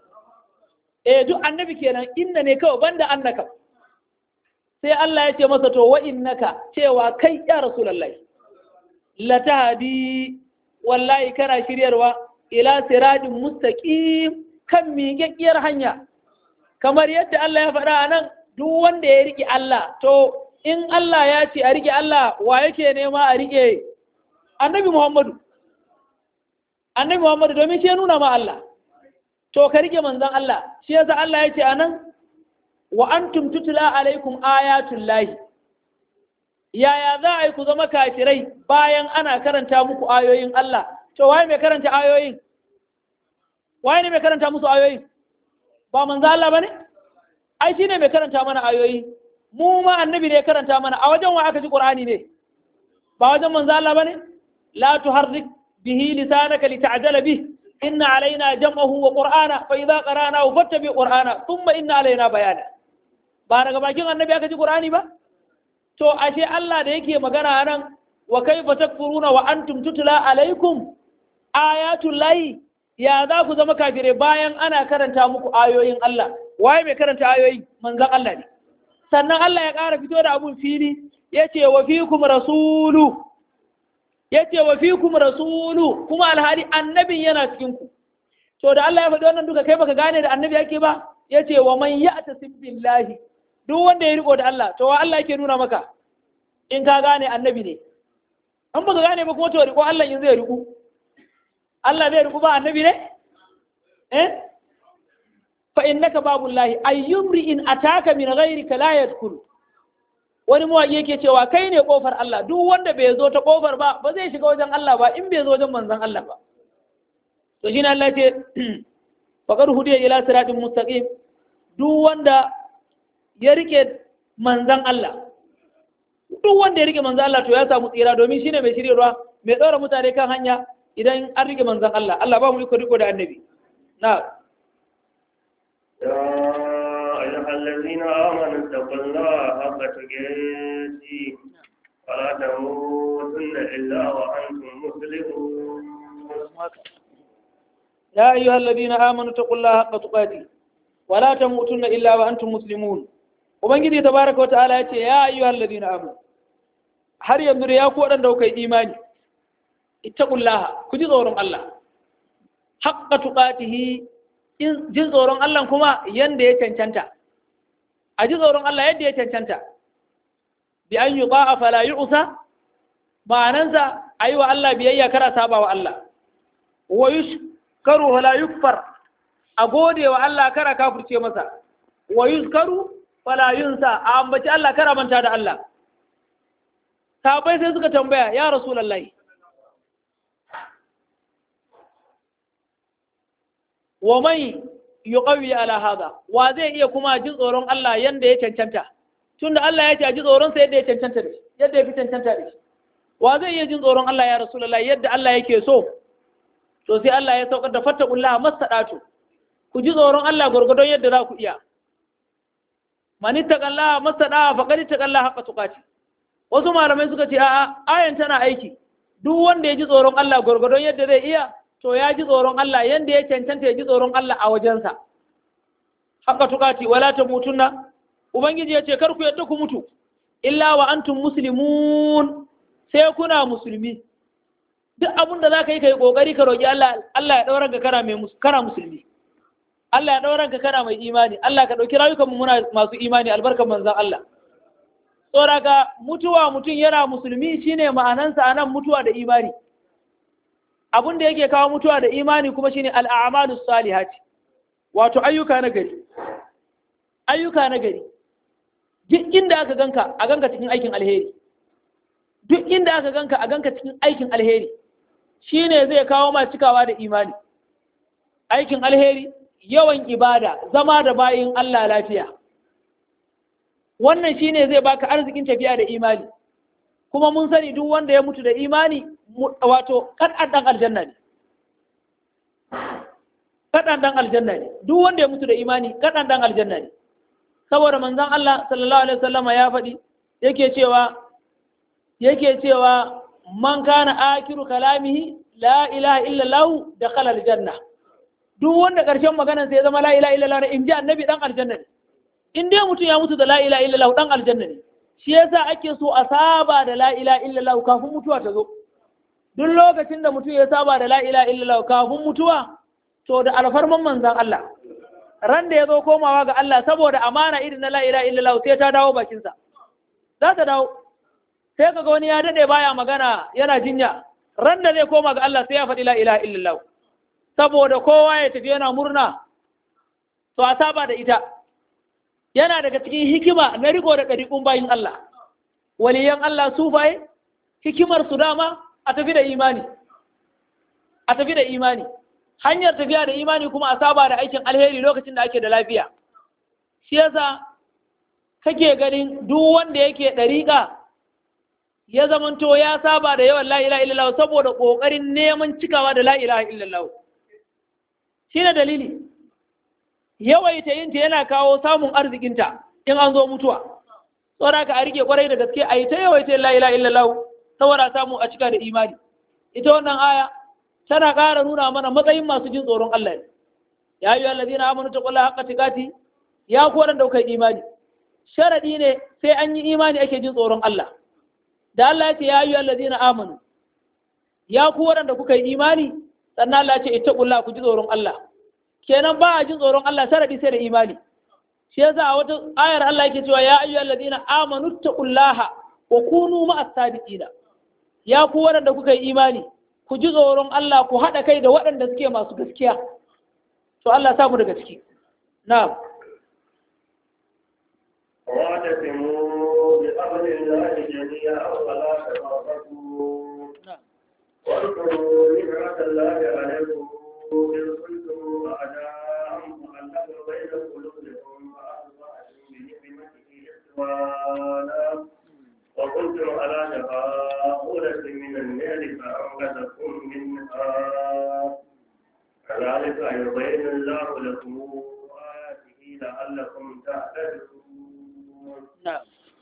eh duk annabi kenan inna ne kawai banda annaka sai Allah ya ce masa to wa innaka cewa kai ya rasulullahi latahdi wallahi kana shiryarwa ila siratin mustaqim kan miƙaƙƙiyar hanya kamar yadda Allah ya faɗa a nan duk wanda ya riƙe Allah to in Allah ya ce a riƙe Allah wa yake nema a riƙe annabi Muhammadu annabi Muhammadu domin shi ya nuna ma Allah to ka rike manzon Allah shi yasa Allah ya ce anan wa antum tutla alaikum ayatul lahi yaya za a yi ku zama kafirai bayan ana karanta muku ayoyin Allah to waye mai karanta ayoyin waye ne mai karanta musu ayoyin ba manzon Allah bane ai shine mai karanta mana ayoyi mu ma annabi ne ya karanta mana a wajen wa aka ji Qur'ani ne ba wajen manzon Allah bane لا تحرك به لسانك لتعجل به إن علينا جمعه وقرآنا فإذا قرأناه فاتبع قرآنا ثم إن علينا بيانا بارك باكين النبي أكجي قرآني با to ashe Allah da yake magana nan wa kaifa takfuruna wa antum tutla alaikum ayatul lahi ya za ku zama kafire bayan ana karanta muku ayoyin Allah waye mai karanta ayoyi manzon Allah ne sannan Allah ya ƙara fito da abun fili yace wa fikum rasulu yace wa fikum rasulu kuma alhali annabin yana cikin ku to da Allah ya faɗi wannan duka kai baka gane da annabi yake ba yace wa man ya'tasim billahi duk wanda ya riko da Allah to wa Allah yake nuna maka in ka gane annabi ne an baka gane ba kuma to riko Allah in zai riko Allah zai riko ba annabi ne eh fa innaka babullahi ayyumri in ataka min ghayrika la yadkhulu wani mawaƙi yake cewa kai ne ƙofar Allah duk wanda bai zo ta ƙofar ba ba zai shiga wajen Allah ba in bai zo wajen manzon Allah ba to shine Allah ce faqad hudiya ila siratin mustaqim duk wanda ya rike manzon Allah duk wanda ya rike manzon Allah to ya samu tsira domin shine mai shiryarwa mai tsara mutane kan hanya idan an rike manzon Allah Allah ba mu riko riko da annabi na أيها الذين آمنوا اتقوا الله حق تقاته ولا تموتن إلا وأنتم مسلمون يا أيها الذين آمنوا اتقوا الله حق تقاته ولا تموتن إلا وأنتم مسلمون وبنجي تبارك وتعالى يا أيها الذين آمنوا har yanzu da ya ku waɗanda kuka yi imani ittaqullaha ku ji tsoron Allah haqqa tuqatihi jin tsoron Allah kuma yanda ya cancanta a ji tsoron Allah yadda ya cancanta bi an yi a fala yi usa ma'anansa a yi wa Allah biyayya kara saba wa Allah wa yi karu fala yukfar a gode wa Allah kara kafurce masa wa yi karu fala yunsa a ambaci Allah kara manta da Allah sabai sai suka tambaya ya rasulallahi wa mai yuqawi ala hada wa zai iya kuma jin tsoron Allah yanda ya cancanta tunda Allah ya ce a ji tsoron sa yadda ya cancanta da shi yadda ya fi cancanta da shi wa zai iya jin tsoron Allah ya rasulullah yadda Allah yake so to sai Allah ya saukar da fattaqullaha masadatu ku ji tsoron Allah gurgurdon yadda za ku iya man ittaqallaha masada faqad ittaqallaha haqqa tuqati wasu malamai suka ce a'a ayan tana aiki duk wanda ya ji tsoron Allah gurgurdon yadda zai iya to ya ji tsoron Allah yanda ya cancanta ya ji tsoron Allah a wajensa haka tukati wala ta mutunna ubangiji ya ce kar ku yadda ku mutu illa wa antum muslimun sai kuna musulmi duk abin da zaka yi kai kokari ka roki Allah Allah ya daura ka kana mai kana musulmi Allah ya daura ka kana mai imani Allah ka dauki rayukan mu muna masu imani albarkan manzon Allah saboda mutuwa mutum yana musulmi shine ma'anansa anan mutuwa da imani abin da yake kawo mutuwa da imani kuma shine al'amalus salihati wato ayyuka na gari ayyuka na gari duk inda aka ganka a ganka cikin aikin alheri duk inda aka ganka a ganka cikin aikin alheri shine zai kawo ma cikawa da imani aikin alheri yawan ibada zama da bayin Allah lafiya wannan shine zai baka arzikin tafiya da imani kuma mun sani duk wanda ya mutu da imani wato kadan dan aljanna ne kadan dan aljanna ne duk wanda ya mutu da imani kadan dan aljanna ne saboda manzon Allah sallallahu alaihi wasallama ya faɗi yake cewa yake cewa man kana akiru kalamihi la ilaha illallah dakhala aljanna duk wanda ƙarshen maganar sai ya zama la ilaha illallah ne in ji annabi dan aljanna ne in dai mutum ya mutu da la ilaha illallah dan aljanna ne shi yasa ake so a saba da la ilaha illallah kafin mutuwa ta zo duk lokacin da mutum ya saba da la ilaha illallah kafin mutuwa to da alfarman manzan Allah ran da ya zo komawa ga Allah saboda amana irin na la ilaha illallah sai ta dawo bakinsa za ta dawo sai kaga wani ya dade baya magana yana jinya ran da zai koma ga Allah sai ya faɗi la ilaha illallah saboda kowa ya tafi yana murna to a saba da ita yana daga cikin hikima na riko da ɗariƙun bayin Allah waliyan Allah sufaye hikimar su dama a tafi da imani a tafi da imani hanyar tafiya da imani kuma a saba da aikin alheri lokacin da ake da lafiya shi yasa kake ganin duk wanda yake ɗariƙa ya zamanto ya saba da yawan la ilaha illallah saboda ƙoƙarin neman cikawa da la ilaha illallah shi ne dalili yawaita yinta yana kawo samun arzikinta in an zo mutuwa saboda ka a rike kwarai da gaske a yi ta yawaita la ilaha illallah saboda samu a cika da imani ita wannan aya tana ƙara nuna mana matsayin masu jin tsoron Allah ne ya yi allazina amanu taqullaha haqqa tiqati ya ku wadanda kuka imani sharadi ne sai an yi imani ake jin tsoron Allah da Allah ya ce ya yi allazina amanu ya ku wadanda kuka yi imani sannan Allah ya ce ittaqullaha ku ji tsoron Allah kenan ba a jin tsoron Allah sharadi sai da imani shi yasa a wata ayar Allah yake cewa ya ayyuhal ladina amanu taqullaha wa kunu ma'as sadiqina ya ku waɗanda kuka yi imani ku ji tsoron Allah ku haɗa kai da waɗanda suke masu gaskiya to Allah samu daga ciki na'am واعتصموا بحبل الله جميعا ولا تفرقوا واذكروا نعمة الله عليكم إذ كنتم أعداء فألف بين قلوبكم فأصبحتم بنعمته إخوانا وكنتم على شفا حفرة من النار فأنقذكم منها كذلك يبين الله لكم آياته لعلكم تعتدون نعم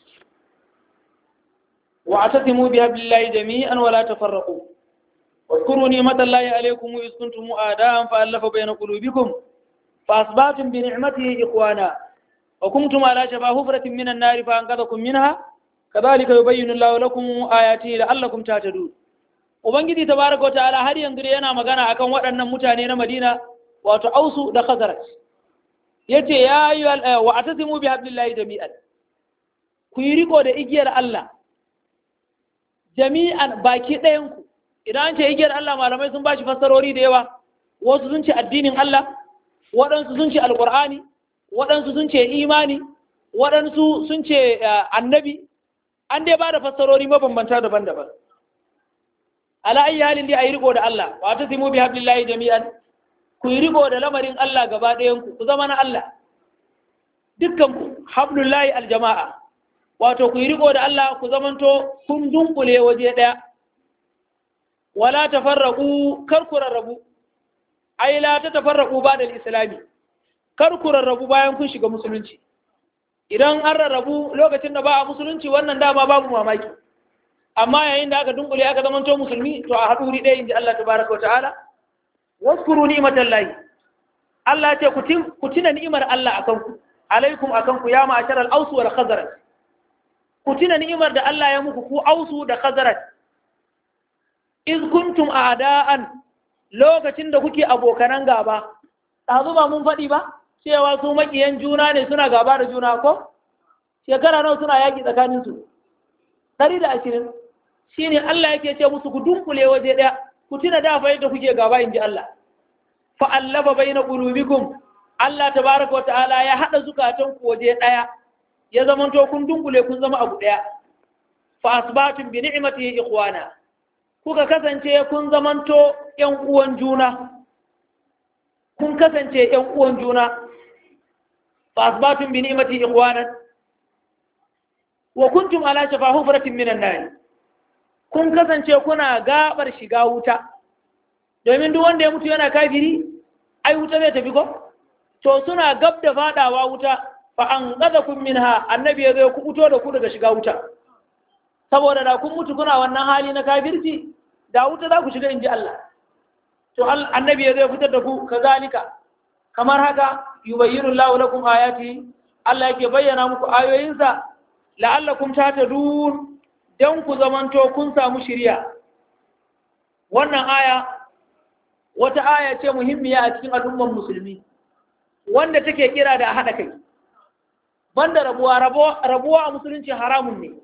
واعتصموا بحبل الله جميعا ولا تفرقوا واذكروا نعمة الله عليكم إذ كنتم أعداء فألف بين قلوبكم فأصبحتم بنعمته إخوانا وكنتم على شفا حفرة من النار فأنقذكم منها كذلك يبين الله لكم آياته لعلكم تهتدون Ubangiji tabaraka wata'ala har yanzu yana magana akan waɗannan mutane na Madina wato Ausu da Khazraj yace ya ayyuhal wa atasimu bi hablillahi jami'an ku yi riko da igiyar Allah jami'an baki ɗayan ku idan an ce igiyar Allah malamai sun bashi fassarori da yawa wasu sun ce addinin Allah waɗansu sun ce alƙur'ani waɗansu sun ce imani waɗansu sun ce annabi an dai ba da fassarori mabambanta daban-daban ala ayi halin dai a yi riko da Allah wa ta simu bi hablillahi jami'an ku yi riko da lamarin Allah gaba ɗayan ku ku zama na Allah dukkan ku hablullahi aljama'a wato ku yi riko da Allah ku zamanto kun dunkule waje ɗaya wala tafarraqu kar ku rarrabu ai la ta tafarraqu ba da islami kar ku rarrabu bayan kun shiga musulunci idan an rarrabu lokacin da ba a musulunci wannan dama babu mamaki amma yayin da aka dunkule aka zamanto musulmi to a haɗu ɗaya inji Allah tabaraka wa ta'ala waskuru ni'matan lahi Allah ce ku tuna ni'imar Allah akan ku alaikum akan ku ya ma'ashar al-aus wal khazraj ku tuna ni'imar da Allah ya muku ku ausu da khazraj iz kuntum a'da'an lokacin da kuke abokanan gaba ɗazu ba mun faɗi ba cewa su makiyan juna ne suna gaba da juna ko shekara nawa suna yaƙi tsakaninsu ɗari da ashirin shi ne Allah yake ce musu ku dunkule waje ɗaya ku tuna da fa yadda kuke gaba inji Allah fa allafa baina qulubikum Allah tabaraka wa ta'ala ya hada zukatan ku waje daya ya zamanto kun dunkule kun zama abu daya fa asbatum bi ni'matihi ikhwana kuka kasance kun zamanto yan uwan juna kun kasance yan uwan juna fa asbatum bi ni'matihi ikhwanan wa kuntum ala shafa hufratin minan nar kun kasance kuna gabar shiga wuta domin duk wanda ya mutu yana kafiri ai wuta zai tafi ko to suna gab da fadawa wuta fa an qadakum minha annabi ya zo ku fito da ku daga shiga wuta saboda da kun mutu kuna wannan hali na kafirci da wuta za ku shiga inji Allah to annabi ya zo fitar da ku kazalika kamar haka yubayyinu Allahu lakum ayati Allah yake bayyana muku ayoyinsa la'allakum tahtadun dan ku zamanto kun samu shiriya wannan aya wata aya ce muhimmiya a cikin al'umman musulmi wanda take kira da haɗa kai banda rabuwa rabuwa a musulunci haramun ne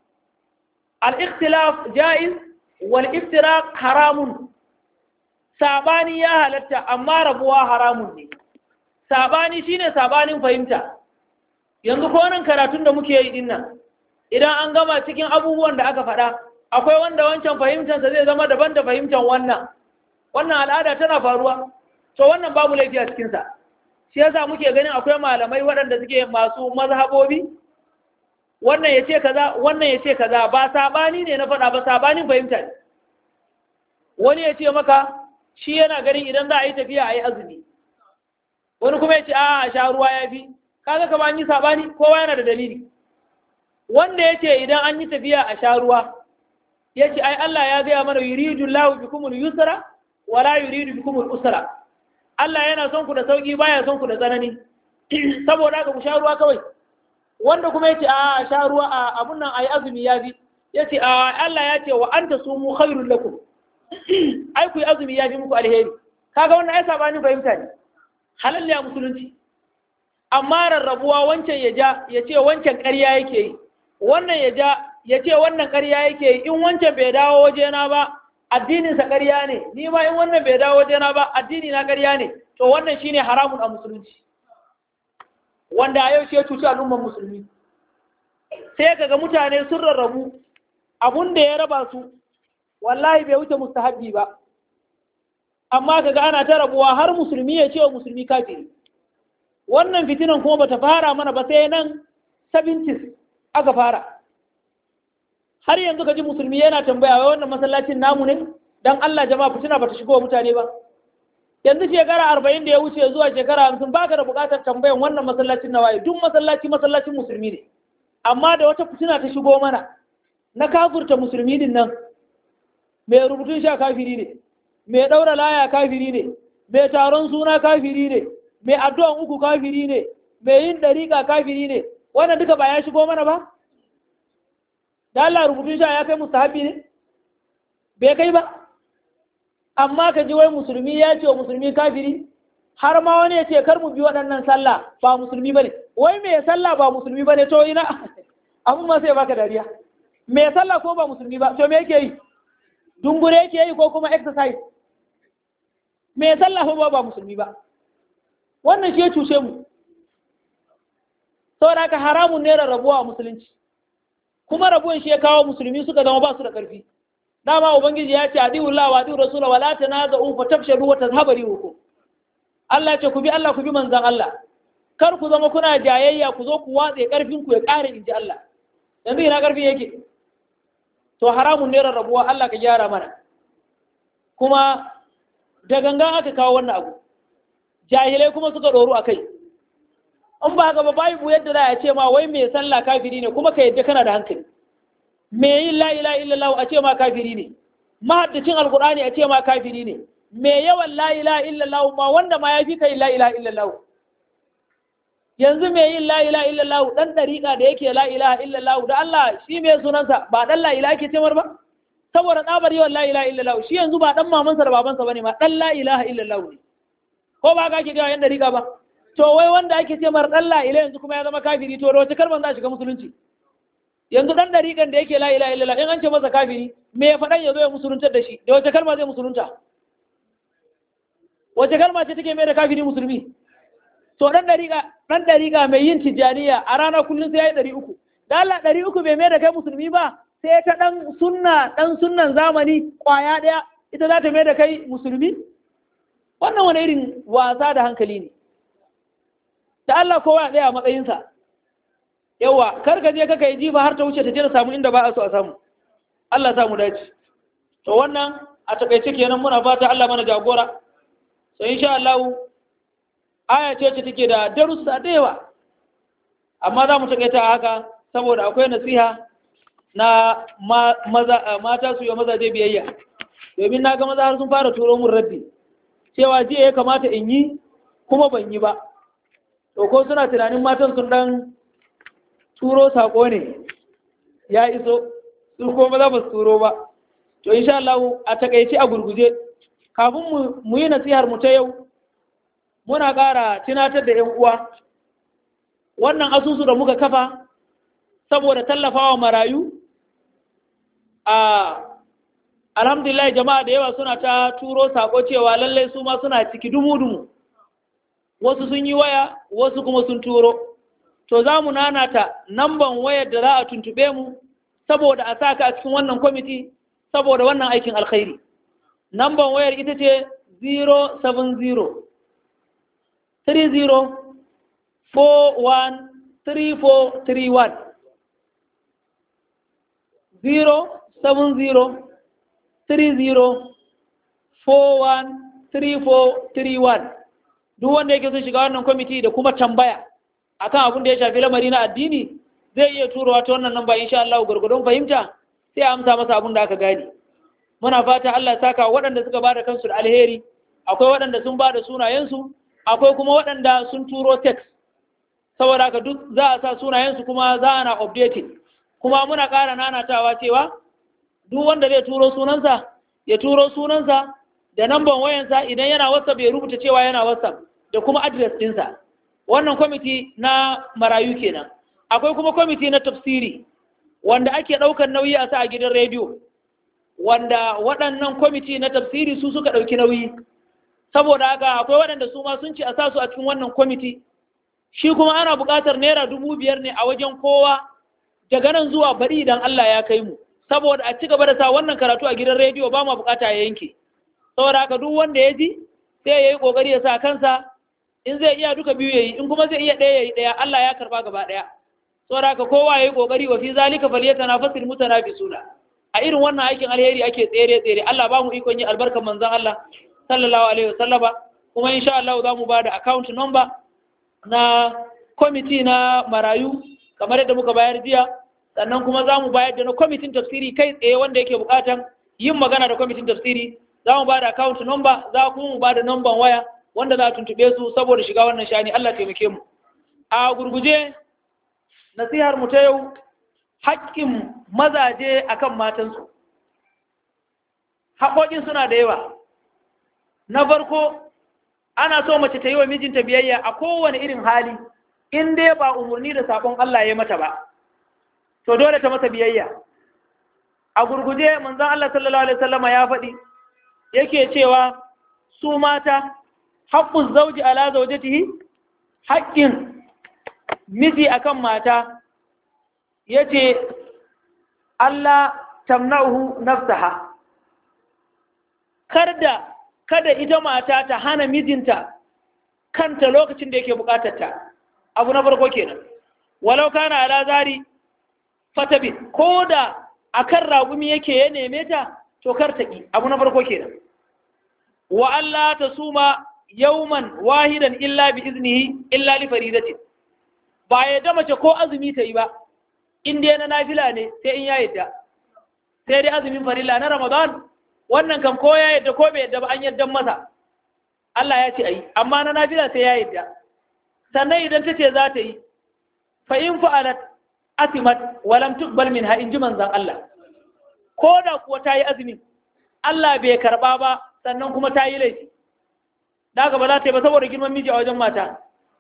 al-ikhtilaf jaiz wal iftiraq haramun sabani ya halatta amma rabuwa haramun ne sabani shine sabanin fahimta yanzu ko nan karatun da muke yi dinnan idan an gama cikin abubuwan da aka faɗa akwai wanda wancan fahimtansa zai zama daban da fahimtan wannan wannan al'ada tana faruwa to wannan babu laifi a cikinsa shi yasa muke ganin akwai malamai waɗanda suke masu mazhabobi wannan ya ce kaza wannan ya ce kaza ba sabani ne na faɗa ba sabanin fahimta ne wani ya ce maka shi yana ganin idan za a yi tafiya a yi azumi wani kuma ya ce a sha ruwa ya fi kaga kama an yi sabani kowa yana da dalili wanda ya ce idan an yi tafiya a sha ruwa ya ce ai Allah ya gaya mana yuridu lahu bikumul yusra wala yuridu bikumul usra Allah yana son ku da sauki baya son ku da tsanani saboda haka ku sha ruwa kawai wanda kuma ya ce a sha ruwa a abun nan ayi azumi ya fi ya ce a Allah ya ce wa anta sumu khairul lakum ai ku yi azumi ya fi muku alheri kaga wannan ai sabanin fahimta ne halal ne a musulunci amma rarrabuwa wancan ya ja ya ce wancan ƙarya yake yi wannan ya ja ya ce wannan ƙarya yake yi in wancan bai dawo wajena ba addininsa ƙarya ne ni ma in wannan bai dawo wajena ba addini na ƙarya ne to wannan shine haramun a musulunci wanda a yau shi ya cuci al'ummar musulmi sai kaga mutane sun rarrabu abun da ya raba su wallahi bai wuce mustahabbi ba amma kaga ana ta rabuwa har musulmi ya ce wa musulmi kafiri wannan fitinan kuma bata fara mana ba sai nan 70s aka fara har yanzu ka ji musulmi yana tambaya wai wannan masallacin namu ne dan Allah jama'a fitina bata shigo wa mutane ba yanzu shekara arba'in da ya wuce zuwa shekara hamsin baka da buƙatar tambayan wannan masallacin na waye duk masallaci masallacin musulmi ne amma da wata fitina ta shigo mana na kafurta musulmi din nan mai rubutun sha kafiri ne mai ɗaura laya kafiri ne mai taron suna kafiri ne mai addu'an uku kafiri ne mai yin ɗariƙa kafiri ne wannan duka ba ya shigo mana ba da Allah rubutun sha ya kai mustahabi ne bai kai ba amma ka ji wai musulmi ya ce wa musulmi kafiri har ma wani ya ce kar mu bi waɗannan sallah ba musulmi bane wai me sallah ba musulmi bane to ina abun ma sai baka dariya me sallah ko ba musulmi ba to me yake yi dungure yake yi ko kuma exercise me sallah ko ba musulmi ba wannan shi ya cuce mu saboda haka haramun ne rabuwa a musulunci kuma rabuwan shi ya kawo musulmi suka zama ba su da ƙarfi dama ubangiji ya ce adiullah wa adiur rasul wa la tanaza'u fa tafshalu wa tazhaba rihukum Allah ce ku bi Allah ku bi manzon Allah kar ku zama kuna jayayya ku zo ku watse karfin ku ya kare inji Allah yanzu ina karfin yake to haramun ne rarrabuwa Allah ka gyara mana kuma da gangan aka kawo wannan abu jahilai kuma suka doru akai in ba haka ba babu yadda za a ce ma wai mai sallah kafiri ne kuma ka yadda kana da hankali me yin la ilaha illallah a ce ma kafiri ne mahaddacin alqur'ani a ce ma kafiri ne me yawan la ilaha illallah ma wanda ma yafi kai la ilaha illallah yanzu me yin la ilaha illallah dan dariƙa da yake la ilaha illallah da Allah shi me sunansa ba dan la ilaha ke cemar ba saboda tsabar yawan la ilaha illallah shi yanzu ba dan mamansa da babansa bane ma dan la ilaha illallah ne ko ba ka ke ga yan dariƙa ba to wai wanda ake ce mar dan la ilaha yanzu kuma ya zama kafiri to da wace kalmar za shiga musulunci yanzu dan dariƙan da yake la ilaha illallah in an ce masa kafiri me ya faɗan ya zo ya musuluntar da shi da wace kalma zai musulunta wace kalma ce take mai da kafiri musulmi to ɗan ɗariƙa ɗan ɗariƙa mai yin tijjaniya a rana kullum sai ya yi ɗari uku da Allah ɗari uku bai mai da kai musulmi ba sai ta ɗan sunna ɗan sunnan zamani ƙwaya ɗaya ita za ta mai da kai musulmi wannan wani irin wasa da hankali ne da Allah kowa ɗaya a matsayinsa yawa kar ka je kaka yi jifa har ta wuce ta je ta samu inda ba a so a samu Allah samu dace to wannan a takaice kenan muna fata Allah mana jagora so insha Allah aya ce ce take da darussa da yawa amma za mu takaita a haka saboda akwai nasiha na maza mata su yi mazaje biyayya domin na ga maza har sun fara turo mun raddi cewa jiya ya kamata in yi kuma ban yi ba to ko suna tunanin matan sun dan turo sako ne ya iso su ko maza ba su turo ba to insha Allah a takaice a gurguje kafin mu yi nasihar mu ta yau muna ƙara tunatar da 'yan uwa wannan asusu da muka kafa saboda tallafawa marayu a alhamdulillah jama'a da yawa suna ta turo sako cewa lallai su ma suna ciki dumu-dumu wasu sun yi waya wasu kuma sun turo to za mu nanata namban wayar da za a tuntube mu saboda a saka a cikin wannan kwamiti saboda wannan aikin alkhairi namban wayar ita ce 070 30 41 3431 070 30 41 3431 duk wanda yake sun shiga wannan kwamiti da kuma tambaya akan abin da ya shafi lamari na addini zai iya turowa ta wannan namba insha Allah gurgurdon fahimta sai a amsa masa abin da aka gane muna fata Allah ya saka waɗanda suka bada kansu da alheri akwai waɗanda sun bada sunayensu akwai kuma waɗanda sun turo text saboda haka duk za a sa sunayensu kuma za a na updating kuma muna ƙara nanatawa cewa duk wanda zai turo sunansa ya turo sunansa da namban wayansa idan yana whatsapp ya rubuta cewa yana whatsapp da kuma address ɗinsa wannan kwamiti na marayu kenan akwai kuma kwamiti na tafsiri wanda ake ɗaukar nauyi a sa a gidan rediyo wanda waɗannan kwamiti na tafsiri su suka ɗauki nauyi saboda haka akwai waɗanda su ma sun ci a sa su a cikin wannan kwamiti shi kuma ana buƙatar naira dubu biyar ne a wajen kowa daga nan zuwa bari idan Allah ya kai mu saboda a ci gaba da sa wannan karatu a gidan rediyo ba ma buƙata ya yanke saboda haka duk wanda ya ji sai ya yi ƙoƙari ya sa kansa in zai iya duka biyu ya yi in kuma zai iya ɗaya ya yi ɗaya Allah ya karɓa gaba ɗaya saboda haka kowa ya yi ƙoƙari wa fi zalika falyatanafasil mutanafisuna a irin wannan aikin alheri ake tsere tsere Allah ba mu ikon yi albarkar manzon Allah sallallahu alaihi wasallama kuma insha Allah za mu bada account number na kwamiti na marayu kamar yadda muka bayar jiya sannan kuma za mu bayar da na kwamitin tafsiri kai tsaye wanda yake bukatan yin magana da kwamitin tafsiri za mu bada account number za kuma mu bada number waya wanda za a tuntube su saboda shiga wannan shani Allah taimake mu a gurguje nasihar mu ta yau haƙƙin mazaje akan matansu haƙoƙin suna da yawa na farko ana so mace ta yi wa mijinta biyayya a kowane irin hali in dai ba umarni da sabon Allah ya mata ba to dole ta masa biyayya a gurguje manzon Allah sallallahu alaihi wasallama ya faɗi yake cewa su mata haƙƙun zauji ala zaujatihi haƙƙin miji akan mata yace Allah tamna'uhu nafsaha kada kada ita mata ta hana mijinta kanta lokacin da yake bukatar ta abu na farko kenan walau kana ala zari fatabi ko da akan ragumi yake ya neme ta to kar ta ki abu na farko kenan wa Allah ta suma yauman wahidan illa bi iznihi illa li faridatin ba ya da mace ko azumi ta yi ba in dai na nafila ne sai in ya yadda sai dai azumin farilla na ramadan wannan kam ko ya yadda ko bai yadda ba an yadda masa Allah ya ce ayi amma na nafila sai ya yadda sannan idan ta ce za ta yi fa in fa'alat asimat wa lam tuqbal minha in ji manzon Allah ko da kuwa ta yi azumin Allah bai karba ba sannan kuma ta yi laifi da ba za ta yi ba saboda girman miji a wajen mata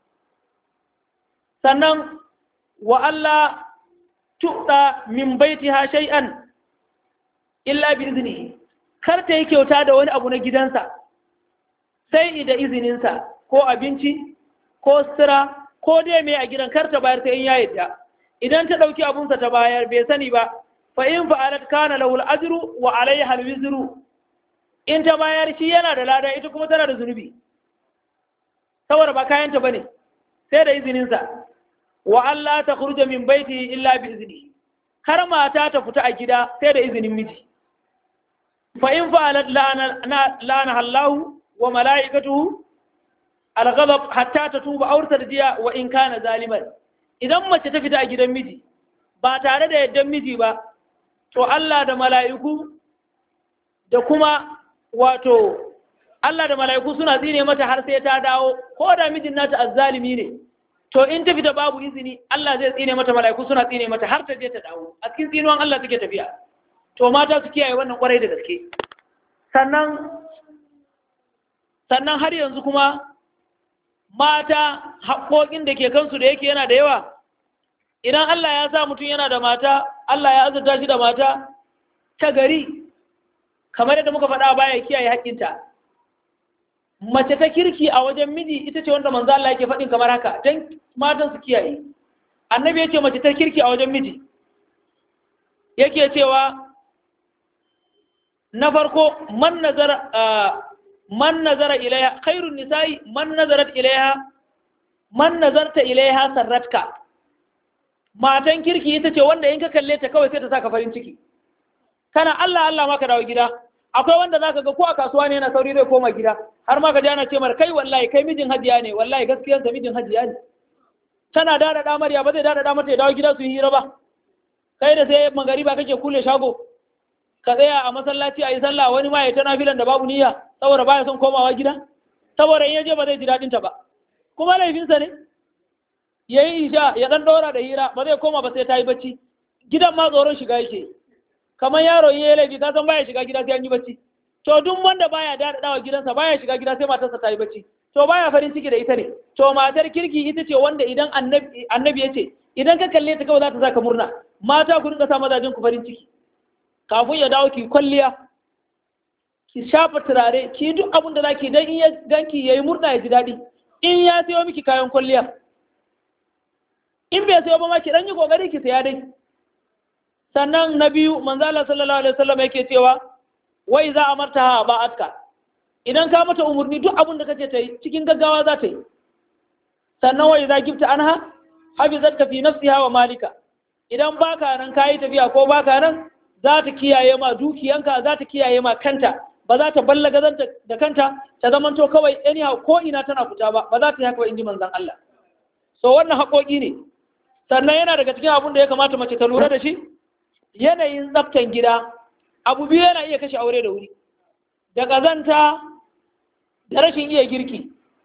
sannan wa Allah tuɗa min baitiha shay'an illa bi izini kar ta yi kyauta da wani abu na gidansa sai da izininsa ko abinci ko sira ko dai mai a gidan kar ta bayar ta in ya yadda idan ta ɗauki abunsa ta bayar bai sani ba fa in fa'alat kana lahu al-ajru wa alayha al-wizru in ta bayar shi yana da lada ita kuma tana da zunubi saboda ba kayanta bane sai da izininsa wa Allah ta khruja min baiti illa bi izni har mata ta fita a gida sai da izinin miji fa in fa'alat lana lana Allah wa mala'ikatuhu al-ghadab hatta tatuba aw tarjiya wa in kana zaliman idan mace ta fita a gidan miji ba tare da yaddan miji ba to Allah da mala'iku da kuma wato Allah da mala'iku suna tsine mata har sai ta dawo ko da mijin nata azzalimi ne to in ta fita babu izini Allah zai tsine mata mala'iku suna tsine mata har ta je ta dawo a cikin tsinuwan Allah take tafiya to mata su kiyaye wannan kwarai da gaske sannan sannan har yanzu kuma mata haƙoƙin da ke kansu da yake yana da yawa idan Allah ya sa mutum yana da mata Allah ya azurta shi da mata ta gari kamar yadda muka faɗa baya kiyaye haƙƙinta mace ta kirki a wajen miji ita ce wanda manzo Allah yake faɗin kamar haka dan matan su kiyaye annabi yace mace ta kirki a wajen miji yake cewa na farko man nazara man nazara ilaiha khairun nisa'i man nazarat ilaiha man nazarta ilaiha sarratka matan kirki ita ce wanda in ka kalle ta kawai sai ta saka farin ciki kana Allah Allah maka dawo gida akwai wanda zaka ga ko a kasuwa ne yana sauri zai koma gida har ma ka ji ana ce mar kai wallahi kai mijin hajiya ne wallahi gaskiyar sa mijin hajiya ne tana dada da amarya ba zai dada da mata ya dawo gida su yi hira ba kai da sai magariba kake kule shago ka tsaya a masallaci a yi sallah wani ma ya ta nafilan da babu niyya saboda baya son komawa gida saboda in ya je ba zai ji daɗin ta ba kuma laifinsa ne ya yi isha ya ɗan ɗora da hira ba zai koma ba sai ta yi bacci gidan ma tsoron shiga yake kamar yaro in ya yi laifi ka san baya shiga gida sai an yi bacci to duk wanda baya daɗaɗawa gidansa baya shiga gida sai matarsa ta yi bacci to baya farin ciki da ita ne to matar kirki ita ce wanda idan annabi ya ce idan ka kalle ta kawai za ta saka murna mata ku rinka sa mazajen ku farin ciki kafin ya dawo ki kwalliya ki shafa turare ki duk abin da zaki dan in ya ganki yayi murna ya ji daɗi in ya sayo miki kayan kwalliya in bai sayo ba ma ki dan yi kokari ki saya dai sannan na biyu manzo Allah sallallahu alaihi wasallam yake cewa wai za a marta ha ba atka idan ka mata umurni duk abin da kace ta yi cikin gaggawa za ta yi sannan wai za gifta anha hafizatka fi nafsiha wa malika idan baka nan kayi tafiya ko baka nan za ta kiyaye ma dukiyanka za ta kiyaye ma kanta ba za ta ballaga zanta da kanta ta zamanto kawai anyhow ko ina tana fita ba ba za ta yi haka ba inji manzon Allah so wannan haƙoƙi ne sannan yana daga cikin abin da ya kamata mace ta lura da shi yanayin tsaftan gida abu biyu yana iya kashe aure da wuri da ƙazanta da rashin iya girki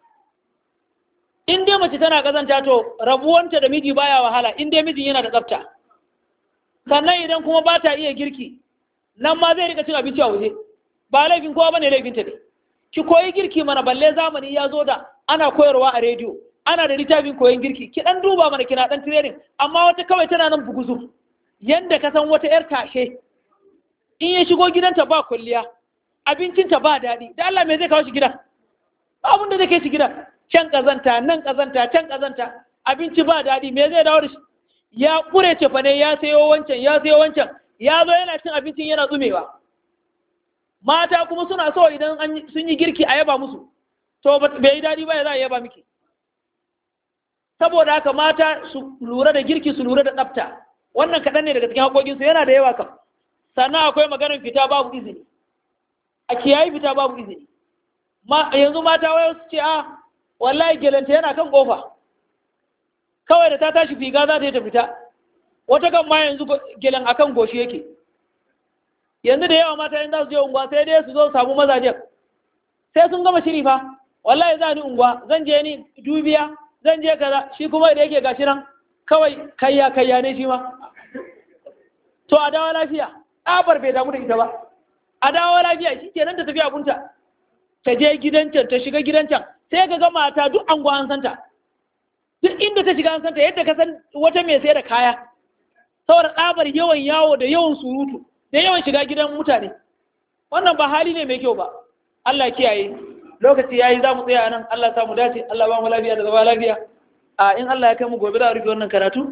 in dai mace tana ƙazanta to rabuwanta da miji baya wahala in dai mijin yana da tsafta sannan idan kuma ba ta iya girki nan ma zai rika cin abinci a waje ba laifin kowa bane laifinta ne ki koyi girki mana balle zamani ya zo da ana koyarwa a rediyo ana da littafin koyon girki ki dan duba mana kina dan training amma wata kawai tana nan buguzu yanda ka san wata yar tashe in ya shigo gidanta ba kulliya abincinta ba daɗi da Allah me zai kawo shi gidan abin da zai kai shi gidan can kazanta nan kazanta can kazanta abinci ba daɗi me zai dawo da shi ya ƙure cefa ne ya sayo wancan ya sayo wancan ya zo yana cin abincin yana tsumewa mata kuma suna so idan sun yi girki a yaba musu to bai yi daɗi ba ya za a yaba miki saboda haka mata su lura da girki su lura da tsafta wannan kaɗan ne daga cikin haƙoƙinsu yana da yawa kam sannan akwai maganar fita babu izini a kiyayi fita babu izini yanzu mata wayo su ce a wallahi gelanta yana kan ƙofa kawai da ta tashi figa za ta yi ta fita wata kan ma yanzu gelen akan goshi yake yanzu da yawa mata yin za su je unguwa sai dai su zo samu mazajen sai sun gama shiri fa wallahi za ni unguwa zan je ni dubiya zan je kaza shi kuma da yake gashi nan kawai kayya kayya ne shi ma to a dawo lafiya tsabar bai damu da ita ba a dawo lafiya shi kenan ta tafi abunta ta je gidan can ta shiga gidan can sai ka ga mata duk anguwa an santa duk inda ta shiga an santa yadda ka san wata mai sai da kaya saboda tsabar yawan yawo da yawan surutu sai yawan shiga gidan mutane wannan ba hali ne mai kyau ba Allah kiyaye lokaci yayi za mu tsaya nan Allah sa mu dace Allah ba mu lafiya da zama lafiya a in Allah ya kai mu gobe za a rufe wannan karatu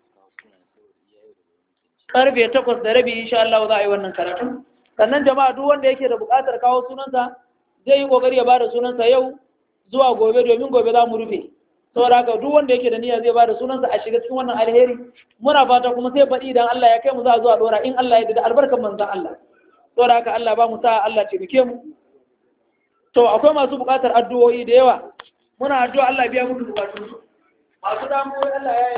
karfe takwas da rabi insha Allah za a yi wannan karatu sannan jama'a duk wanda yake da buƙatar kawo sunansa zai yi kokari ya bada sunansa yau zuwa gobe domin gobe za mu rufe saboda haka duk wanda yake da niyya zai bada sunansa a shiga cikin wannan alheri muna fata kuma sai baɗi idan Allah ya kai mu za a zuwa dora in Allah ya da albarkan manzon Allah saboda haka Allah ba mu sa Allah ce bike mu to akwai masu buƙatar addu'o'i da yawa muna addu'a Allah biya muku bukatun masu damuwa Allah ya